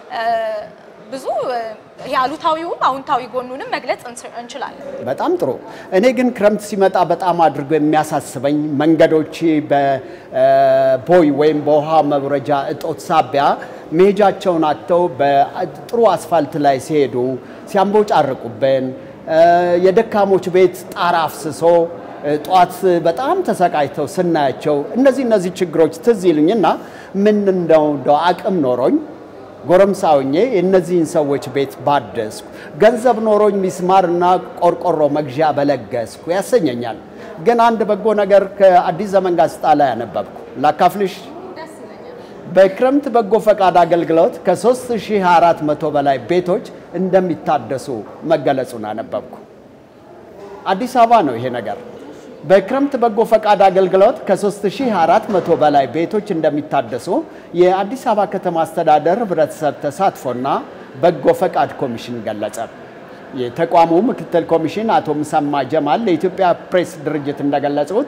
[SPEAKER 1] ብዙ የአሉታዊውም አዎንታዊ ጎኑንም መግለጽ እንችላለን።
[SPEAKER 2] በጣም ጥሩ። እኔ ግን ክረምት ሲመጣ በጣም አድርጎ የሚያሳስበኝ መንገዶች በቦይ ወይም በውሃ መውረጃ እጦት ሳቢያ መሄጃቸውን አጥተው በጥሩ አስፋልት ላይ ሲሄዱ ሲያንቦጫርቁብን፣ የደካሞች ቤት ጣራ አፍስሶ ጠዋት በጣም ተሰቃይተው ስናያቸው እነዚህ እነዚህ ችግሮች ትዝ ይሉኝና ምን እንደው እንደው አቅም ኖሮኝ ጎረምሳ ሆኜ የእነዚህን ሰዎች ቤት ባደስኩ ገንዘብ ኖሮኝ ሚስማርና ቆርቆሮ መግዣ በለገስኩ ያሰኘኛል። ግን አንድ በጎ ነገር ከአዲስ ዘመን ጋዜጣ ላይ ያነበብኩ ላካፍልሽ። በክረምት በጎ ፈቃድ አገልግሎት ከ3400 በላይ ቤቶች እንደሚታደሱ መገለጹን አነበብኩ። አዲስ አበባ ነው ይሄ ነገር። በክረምት በጎ ፈቃድ አገልግሎት ከ3400 በላይ ቤቶች እንደሚታደሱ የአዲስ አበባ ከተማ አስተዳደር ህብረተሰብ ተሳትፎና በጎ ፈቃድ ኮሚሽን ገለጸ። የተቋሙ ምክትል ኮሚሽን አቶ ምሰማ ጀማል ለኢትዮጵያ ፕሬስ ድርጅት እንደገለጹት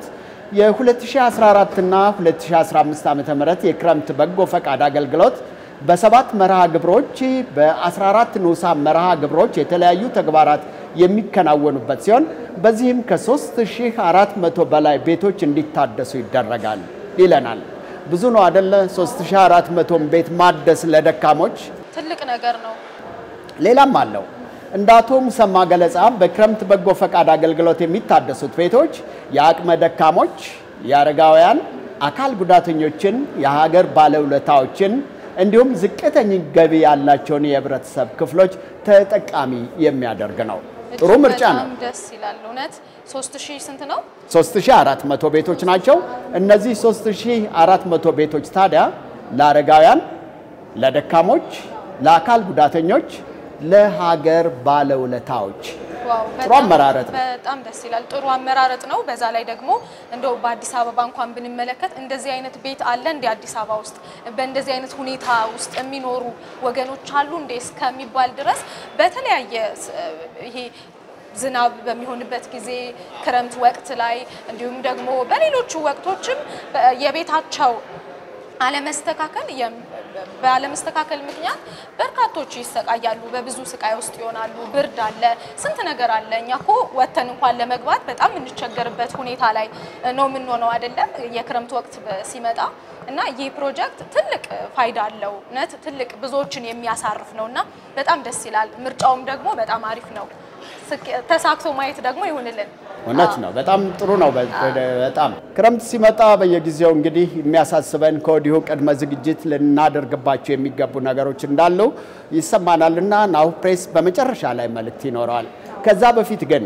[SPEAKER 2] የ2014 እና 2015 ዓ.ም የክረምት በጎ ፈቃድ አገልግሎት በሰባት መርሃ ግብሮች በ14 ንዑሳን መርሃ ግብሮች የተለያዩ ተግባራት የሚከናወኑበት ሲሆን በዚህም ከ3400 በላይ ቤቶች እንዲታደሱ ይደረጋል ይለናል። ብዙ ነው አደለ? 3400 ቤት ማደስ ለደካሞች
[SPEAKER 1] ትልቅ ነገር ነው።
[SPEAKER 2] ሌላም አለው። እንደ አቶ ሙሰማ ገለጻ በክረምት በጎ ፈቃድ አገልግሎት የሚታደሱት ቤቶች የአቅመ ደካሞች፣ የአረጋውያን፣ አካል ጉዳተኞችን፣ የሀገር ባለውለታዎችን እንዲሁም ዝቅተኛ ገቢ ያላቸውን የህብረተሰብ ክፍሎች ተጠቃሚ የሚያደርግ ነው። ጥሩ ምርጫ ነው።
[SPEAKER 1] በጣም ደስ ይላል። እውነት 3000 ስንት ነው?
[SPEAKER 2] 3400 ቤቶች ናቸው። እነዚህ 3400 ቤቶች ታዲያ ለአረጋውያን፣ ለደካሞች፣ ለአካል ጉዳተኞች፣ ለሀገር ባለውለታዎች
[SPEAKER 1] ዋው
[SPEAKER 2] ጥሩ አመራረጥ ነው።
[SPEAKER 1] በጣም ደስ ይላል። ጥሩ አመራረጥ ነው። በዛ ላይ ደግሞ እንደው በአዲስ አበባ እንኳን ብንመለከት እንደዚህ አይነት ቤት አለ እንደ አዲስ አበባ ውስጥ በእንደዚህ አይነት ሁኔታ ውስጥ የሚኖሩ ወገኖች አሉ እንዴ እስከሚባል ድረስ በተለያየ ስ- ይሄ ዝናብ በሚሆንበት ጊዜ ክረምት ወቅት ላይ እንዲሁም ደግሞ በሌሎቹ ወቅቶችም በ- የቤታቸው አለመስተካከል የም- ባለመስተካከል ምክንያት በርካቶች ይሰቃያሉ። በብዙ ስቃይ ውስጥ ይሆናሉ። ብርድ አለ፣ ስንት ነገር አለ። እኛ እኮ ወተን እንኳን ለመግባት በጣም የምንቸገርበት ሁኔታ ላይ ነው የምንሆነው አይደለም የክረምት ወቅት በ- ሲመጣ እና ይህ ፕሮጀክት ትልቅ ፋይዳ አለው። እውነት ትልቅ ብዙዎችን የሚያሳርፍ ነው እና በጣም ደስ ይላል። ምርጫውም ደግሞ በጣም አሪፍ ነው። ስኬ- ተሳክቶ ማየት ደግሞ ይሁንልን።
[SPEAKER 2] እውነት ነው። በጣም ጥሩ ነው። በ- በጣም ክረምት ሲመጣ በየጊዜው እንግዲህ የሚያሳስበን ከወዲሁ ቅድመ ዝግጅት ልናደርግባቸው የሚገቡ ነገሮች እንዳሉ ይሰማናል እና ናሁ ፕሬስ በመጨረሻ ላይ መልእክት ይኖረዋል። ከዛ በፊት ግን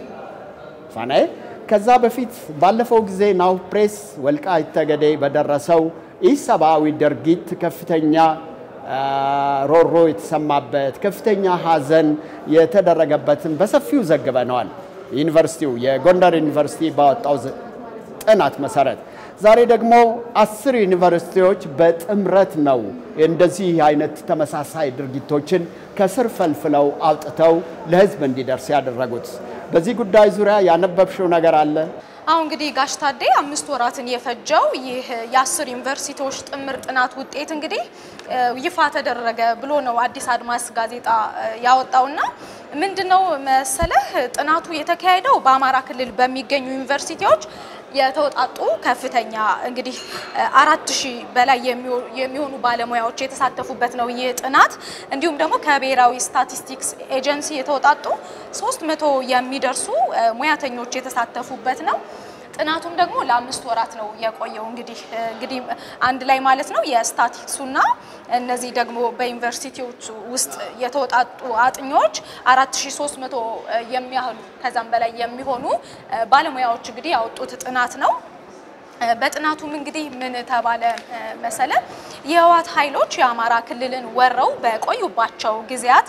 [SPEAKER 2] ፋናዬ ከዛ በፊት ባለፈው ጊዜ ናሁ ፕሬስ ወልቃይት ጠገዴ በደረሰው ኢሰብአዊ ድርጊት ከፍተኛ አ፣ ሮሮ የተሰማበት ከፍተኛ ሐዘን የተደረገበትን በሰፊው ዘግበነዋል። ዩኒቨርሲቲው የጎንደር ዩኒቨርሲቲ ባወጣው ዝ- ጥናት መሰረት ዛሬ ደግሞ አስር ዩኒቨርሲቲዎች በጥምረት ነው እንደዚህ አይነት ተመሳሳይ ድርጊቶችን ከስር ፈልፍለው አውጥተው ለሕዝብ እንዲደርስ ያደረጉት። በዚህ ጉዳይ ዙሪያ ያነበብሽው ነገር አለ?
[SPEAKER 1] አሁን እንግዲህ ጋሽ ታዴ አምስት ወራትን የፈጀው ይህ የአስር ዩኒቨርሲቲዎች ጥምር ጥናት ውጤት እንግዲህ እ፣ ይፋ ተደረገ ብሎ ነው አዲስ አድማስ ጋዜጣ እ፣ ያወጣውና ምንድነው መሰለህ ጥናቱ የተካሄደው በአማራ ክልል በሚገኙ ዩኒቨርሲቲዎች የተወጣጡ ከፍተኛ እንግዲህ እ፣ አራት ሺህ በላይ የሚሆ- የሚሆኑ ባለሙያዎች የተሳተፉበት ነው ይህ ጥናት። እንዲሁም ደግሞ ከብሔራዊ ስታቲስቲክስ ኤጀንሲ የተወጣጡ ሶስት መቶ የሚደርሱ እ፣ ሙያተኞች የተሳተፉበት ነው። ጥናቱም ደግሞ ለአምስት ወራት ነው የቆየው። እንግዲህ እንግዲህ አንድ ላይ ማለት ነው የስታቲክሱና እነዚህ ደግሞ በዩኒቨርሲቲዎች ውስጥ የተወጣጡ አጥኚዎች 4300 የሚያህሉ ከዛም በላይ የሚሆኑ ባለሙያዎች እንግዲህ ያወጡት ጥናት ነው። በጥናቱም እንግዲህ ምን ተባለ መሰለ የህወሓት ኃይሎች የአማራ ክልልን ወረው በቆዩባቸው ጊዜያት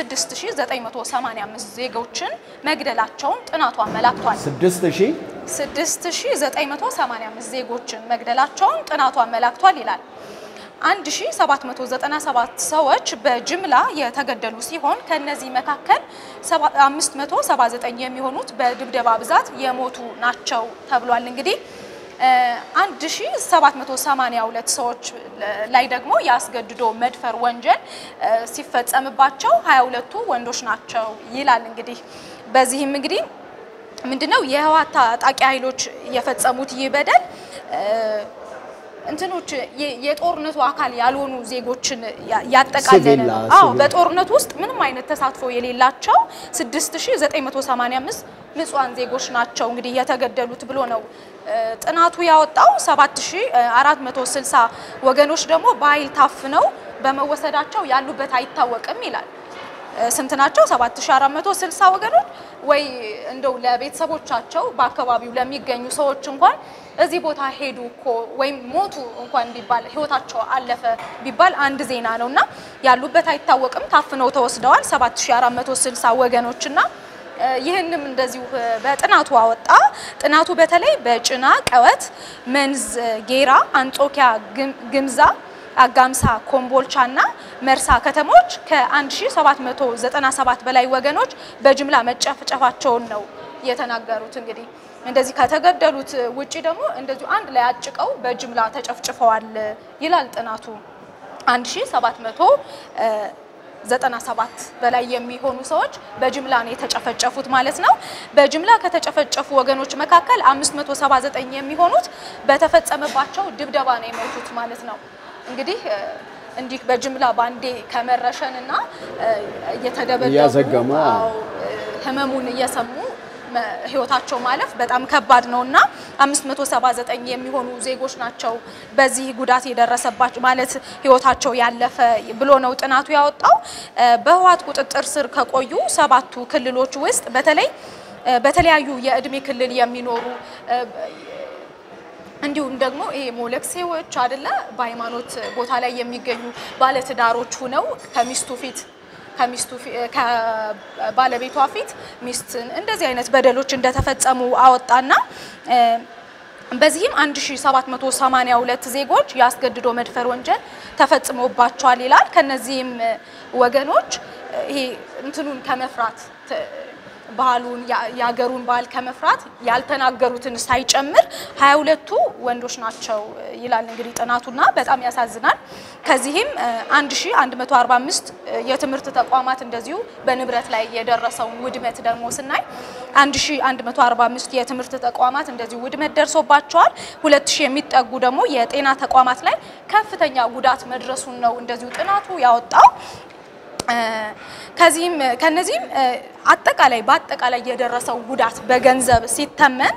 [SPEAKER 1] 6985 ዜጎችን መግደላቸውን ጥናቱ አመላክቷል።
[SPEAKER 2] ስድስት ሺህ
[SPEAKER 1] 6985 ዜጎችን መግደላቸውን ጥናቱ አመላክቷል ይላል። 1797 ሰዎች በጅምላ የተገደሉ ሲሆን ከነዚህ መካከል 579 የሚሆኑት በድብደባ ብዛት የሞቱ ናቸው ተብሏል። እንግዲህ 1782 ሰዎች ላይ ደግሞ የአስገድዶ መድፈር ወንጀል ሲፈጸምባቸው 22ቱ ወንዶች ናቸው ይላል። እንግዲህ በዚህም እንግዲህ ምንድነው የህወሓት ታጣቂ ኃይሎች የፈጸሙት ይህ በደል እንትኖች የጦርነቱ አካል ያልሆኑ ዜጎችን ያጠቃለለ ነው። አዎ በጦርነቱ ውስጥ ምንም አይነት ተሳትፎ የሌላቸው 6985 ንጹሃን ዜጎች ናቸው እንግዲህ የተገደሉት ብሎ ነው ጥናቱ ያወጣው። 7460 ወገኖች ደግሞ በኃይል ታፍነው በመወሰዳቸው ያሉበት አይታወቅም ይላል። ስንት ናቸው? 7460 ወገኖች ወይ እንደው ለቤተሰቦቻቸው በአካባቢው ለሚገኙ ሰዎች እንኳን እዚህ ቦታ ሄዱ እኮ ወይም ሞቱ እንኳን ቢባል ህይወታቸው አለፈ ቢባል አንድ ዜና ነው እና ያሉበት አይታወቅም። ታፍነው ተወስደዋል 7460 ወገኖችና ይህንም እንደዚሁ በጥናቱ አወጣ። ጥናቱ በተለይ በጭና ቀወት፣ መንዝ፣ ጌራ፣ አንጾኪያ፣ ግምዛ አጋምሳ ኮምቦልቻ እና መርሳ ከተሞች ከ1797 በላይ ወገኖች በጅምላ መጨፍጨፋቸውን ነው የተናገሩት። እንግዲህ እንደዚህ ከተገደሉት ውጪ ደግሞ እንደዚሁ አንድ ላይ አጭቀው በጅምላ ተጨፍጭፈዋል ይላል ጥናቱ 1797 በላይ የሚሆኑ ሰዎች በጅምላ ነው የተጨፈጨፉት ማለት ነው። በጅምላ ከተጨፈጨፉ ወገኖች መካከል 579 የሚሆኑት በተፈጸመባቸው ድብደባ ነው የሞቱት ማለት ነው። እንግዲህ እንዲህ በጅምላ ባንዴ ከመረሸን እና እየተደበደቡ
[SPEAKER 2] እያዘገሙ
[SPEAKER 1] ህመሙን እየሰሙ ህይወታቸው ማለፍ በጣም ከባድ ነው እና 579 የሚሆኑ ዜጎች ናቸው በዚህ ጉዳት የደረሰባቸው ማለት ህይወታቸው ያለፈ ብሎ ነው ጥናቱ ያወጣው። በህወሓት ቁጥጥር ስር ከቆዩ ሰባቱ ክልሎች ውስጥ በተለይ በተለያዩ የእድሜ ክልል የሚኖሩ እንዲሁም ደግሞ ይሄ ሞለክሴዎች አይደለ በሃይማኖት ቦታ ላይ የሚገኙ ባለትዳሮች ሁነው ከሚስቱ ፊት ከሚስቱ ከባለቤቷ ፊት ሚስትን እንደዚህ አይነት በደሎች እንደተፈጸሙ አወጣና በዚህም 1782 ዜጎች የአስገድዶ መድፈር ወንጀል ተፈጽሞባቸዋል ይላል። ከነዚህም ወገኖች ይሄ እንትኑን ከመፍራት ባህሉን የሀገሩን ባህል ከመፍራት ያልተናገሩትን ሳይጨምር 22ቱ ወንዶች ናቸው ይላል እንግዲህ ጥናቱና በጣም ያሳዝናል። ከዚህም 1145 የትምህርት ተቋማት እንደዚሁ በንብረት ላይ የደረሰውን ውድመት ደግሞ ስናይ 1145 የትምህርት ተቋማት እንደዚሁ ውድመት ደርሶባቸዋል። 2000 የሚጠጉ ደግሞ የጤና ተቋማት ላይ ከፍተኛ ጉዳት መድረሱን ነው እንደዚሁ ጥናቱ ያወጣው። ከዚህም ከነዚህም አጠቃላይ በአጠቃላይ የደረሰው ጉዳት በገንዘብ ሲተመን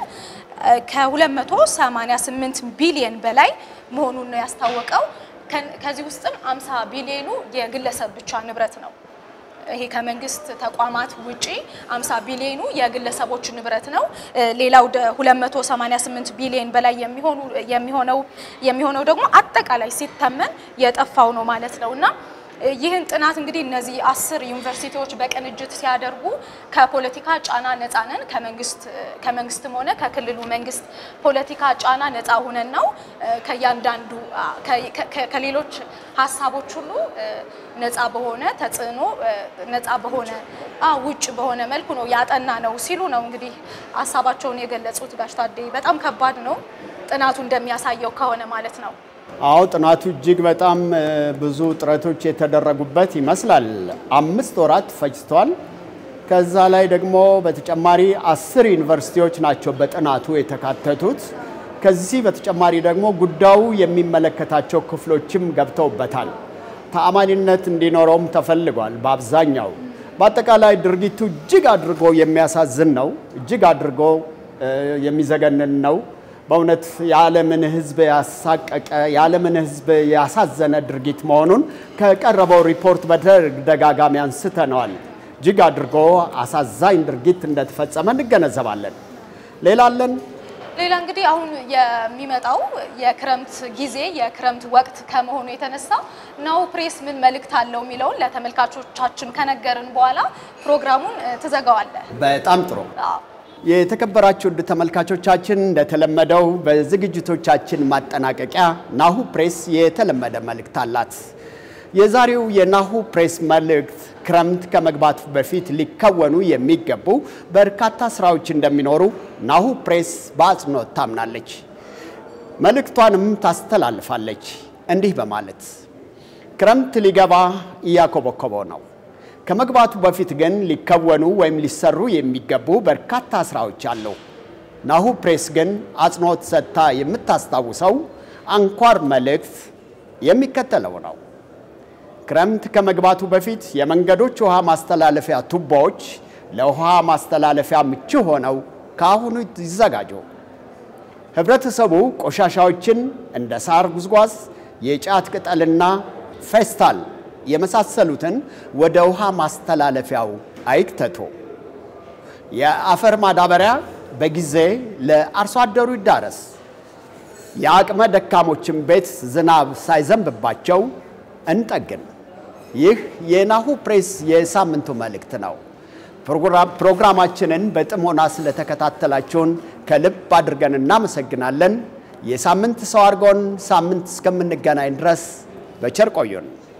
[SPEAKER 1] ከ288 ቢሊየን በላይ መሆኑን ነው ያስታወቀው። ከዚህ ውስጥም 50 ቢሊዮኑ የግለሰብ ብቻ ንብረት ነው። ይሄ ከመንግስት ተቋማት ውጪ 50 ቢሊዮኑ የግለሰቦች ንብረት ነው። ሌላው 288 ቢሊዮን በላይ የሚሆኑ የሚሆነው የሚሆነው ደግሞ አጠቃላይ ሲተመን የጠፋው ነው ማለት ነው እና ይህን ጥናት እንግዲህ እነዚህ አስር ዩኒቨርሲቲዎች በቅንጅት ሲያደርጉ ከፖለቲካ ጫና ነፃ ነን ከመንግስት ከመንግስትም ሆነ ከክልሉ መንግስት ፖለቲካ ጫና ነፃ ሁነን ነው ከእያንዳንዱ ከሌሎች ሀሳቦች ሁሉ ነፃ በሆነ ተጽዕኖ ነፃ በሆነ ውጭ በሆነ መልኩ ነው ያጠና ነው ሲሉ ነው እንግዲህ ሀሳባቸውን የገለጹት። ጋሽ ታዴ በጣም ከባድ ነው ጥናቱ እንደሚያሳየው ከሆነ ማለት ነው።
[SPEAKER 2] አዎ ጥናቱ እጅግ በጣም ብዙ ጥረቶች የተደረጉበት ይመስላል። አምስት ወራት ፈጅቷል። ከዛ ላይ ደግሞ በተጨማሪ አስር ዩኒቨርሲቲዎች ናቸው በጥናቱ የተካተቱት። ከዚህ በተጨማሪ ደግሞ ጉዳዩ የሚመለከታቸው ክፍሎችም ገብተውበታል። ተአማኒነት እንዲኖረውም ተፈልጓል። በአብዛኛው በአጠቃላይ ድርጊቱ እጅግ አድርጎ የሚያሳዝን ነው። እጅግ አድርጎ የሚዘገንን ነው። በእውነት የዓለምን ሕዝብ ያሳቀቀ የዓለምን ሕዝብ ያሳዘነ ድርጊት መሆኑን ከቀረበው ሪፖርት በተደጋጋሚ አንስተነዋል። እጅግ አድርጎ አሳዛኝ ድርጊት እንደተፈጸመ እንገነዘባለን። ሌላ አለን?
[SPEAKER 1] ሌላ እንግዲህ አሁን የሚመጣው የክረምት ጊዜ የክረምት ወቅት ከመሆኑ የተነሳ ናሁ ፕሬስ ምን መልእክት አለው የሚለውን ለተመልካቾቻችን ከነገርን በኋላ ፕሮግራሙን ትዘጋዋለህ።
[SPEAKER 2] በጣም ጥሩ። የተከበራችሁ ውድ ተመልካቾቻችን እንደተለመደው በዝግጅቶቻችን ማጠናቀቂያ ናሁ ፕሬስ የተለመደ መልእክት አላት። የዛሬው የናሁ ፕሬስ መልእክት ክረምት ከመግባቱ በፊት ሊከወኑ የሚገቡ በርካታ ስራዎች እንደሚኖሩ ናሁ ፕሬስ በአጽንኦት ታምናለች። መልእክቷንም ታስተላልፋለች እንዲህ በማለት ክረምት ሊገባ እያኮበኮበው ነው። ከመግባቱ በፊት ግን ሊከወኑ ወይም ሊሰሩ የሚገቡ በርካታ ስራዎች አሉ። ናሁ ፕሬስ ግን አጽንኦት ሰጥታ የምታስታውሰው አንኳር መልእክት የሚከተለው ነው። ክረምት ከመግባቱ በፊት የመንገዶች ውሃ ማስተላለፊያ ቱቦዎች ለውሃ ማስተላለፊያ ምቹ ሆነው ከአሁኑ ይዘጋጁ። ህብረተሰቡ ቆሻሻዎችን እንደ ሳር ጉዝጓዝ፣ የጫት ቅጠልና ፌስታል የመሳሰሉትን ወደ ውሃ ማስተላለፊያው አይክተቱ። የአፈር ማዳበሪያ በጊዜ ለአርሶ አደሩ ይዳረስ። የአቅመ ደካሞችን ቤት ዝናብ ሳይዘንብባቸው እንጠግን። ይህ የናሁ ፕሬስ የሳምንቱ መልእክት ነው። ፕሮግራማችንን በጥሞና ስለተከታተላችሁን ከልብ አድርገን እናመሰግናለን። የሳምንት ሰው አድርጎን ሳምንት እስከምንገናኝ ድረስ በቸር ቆዩን።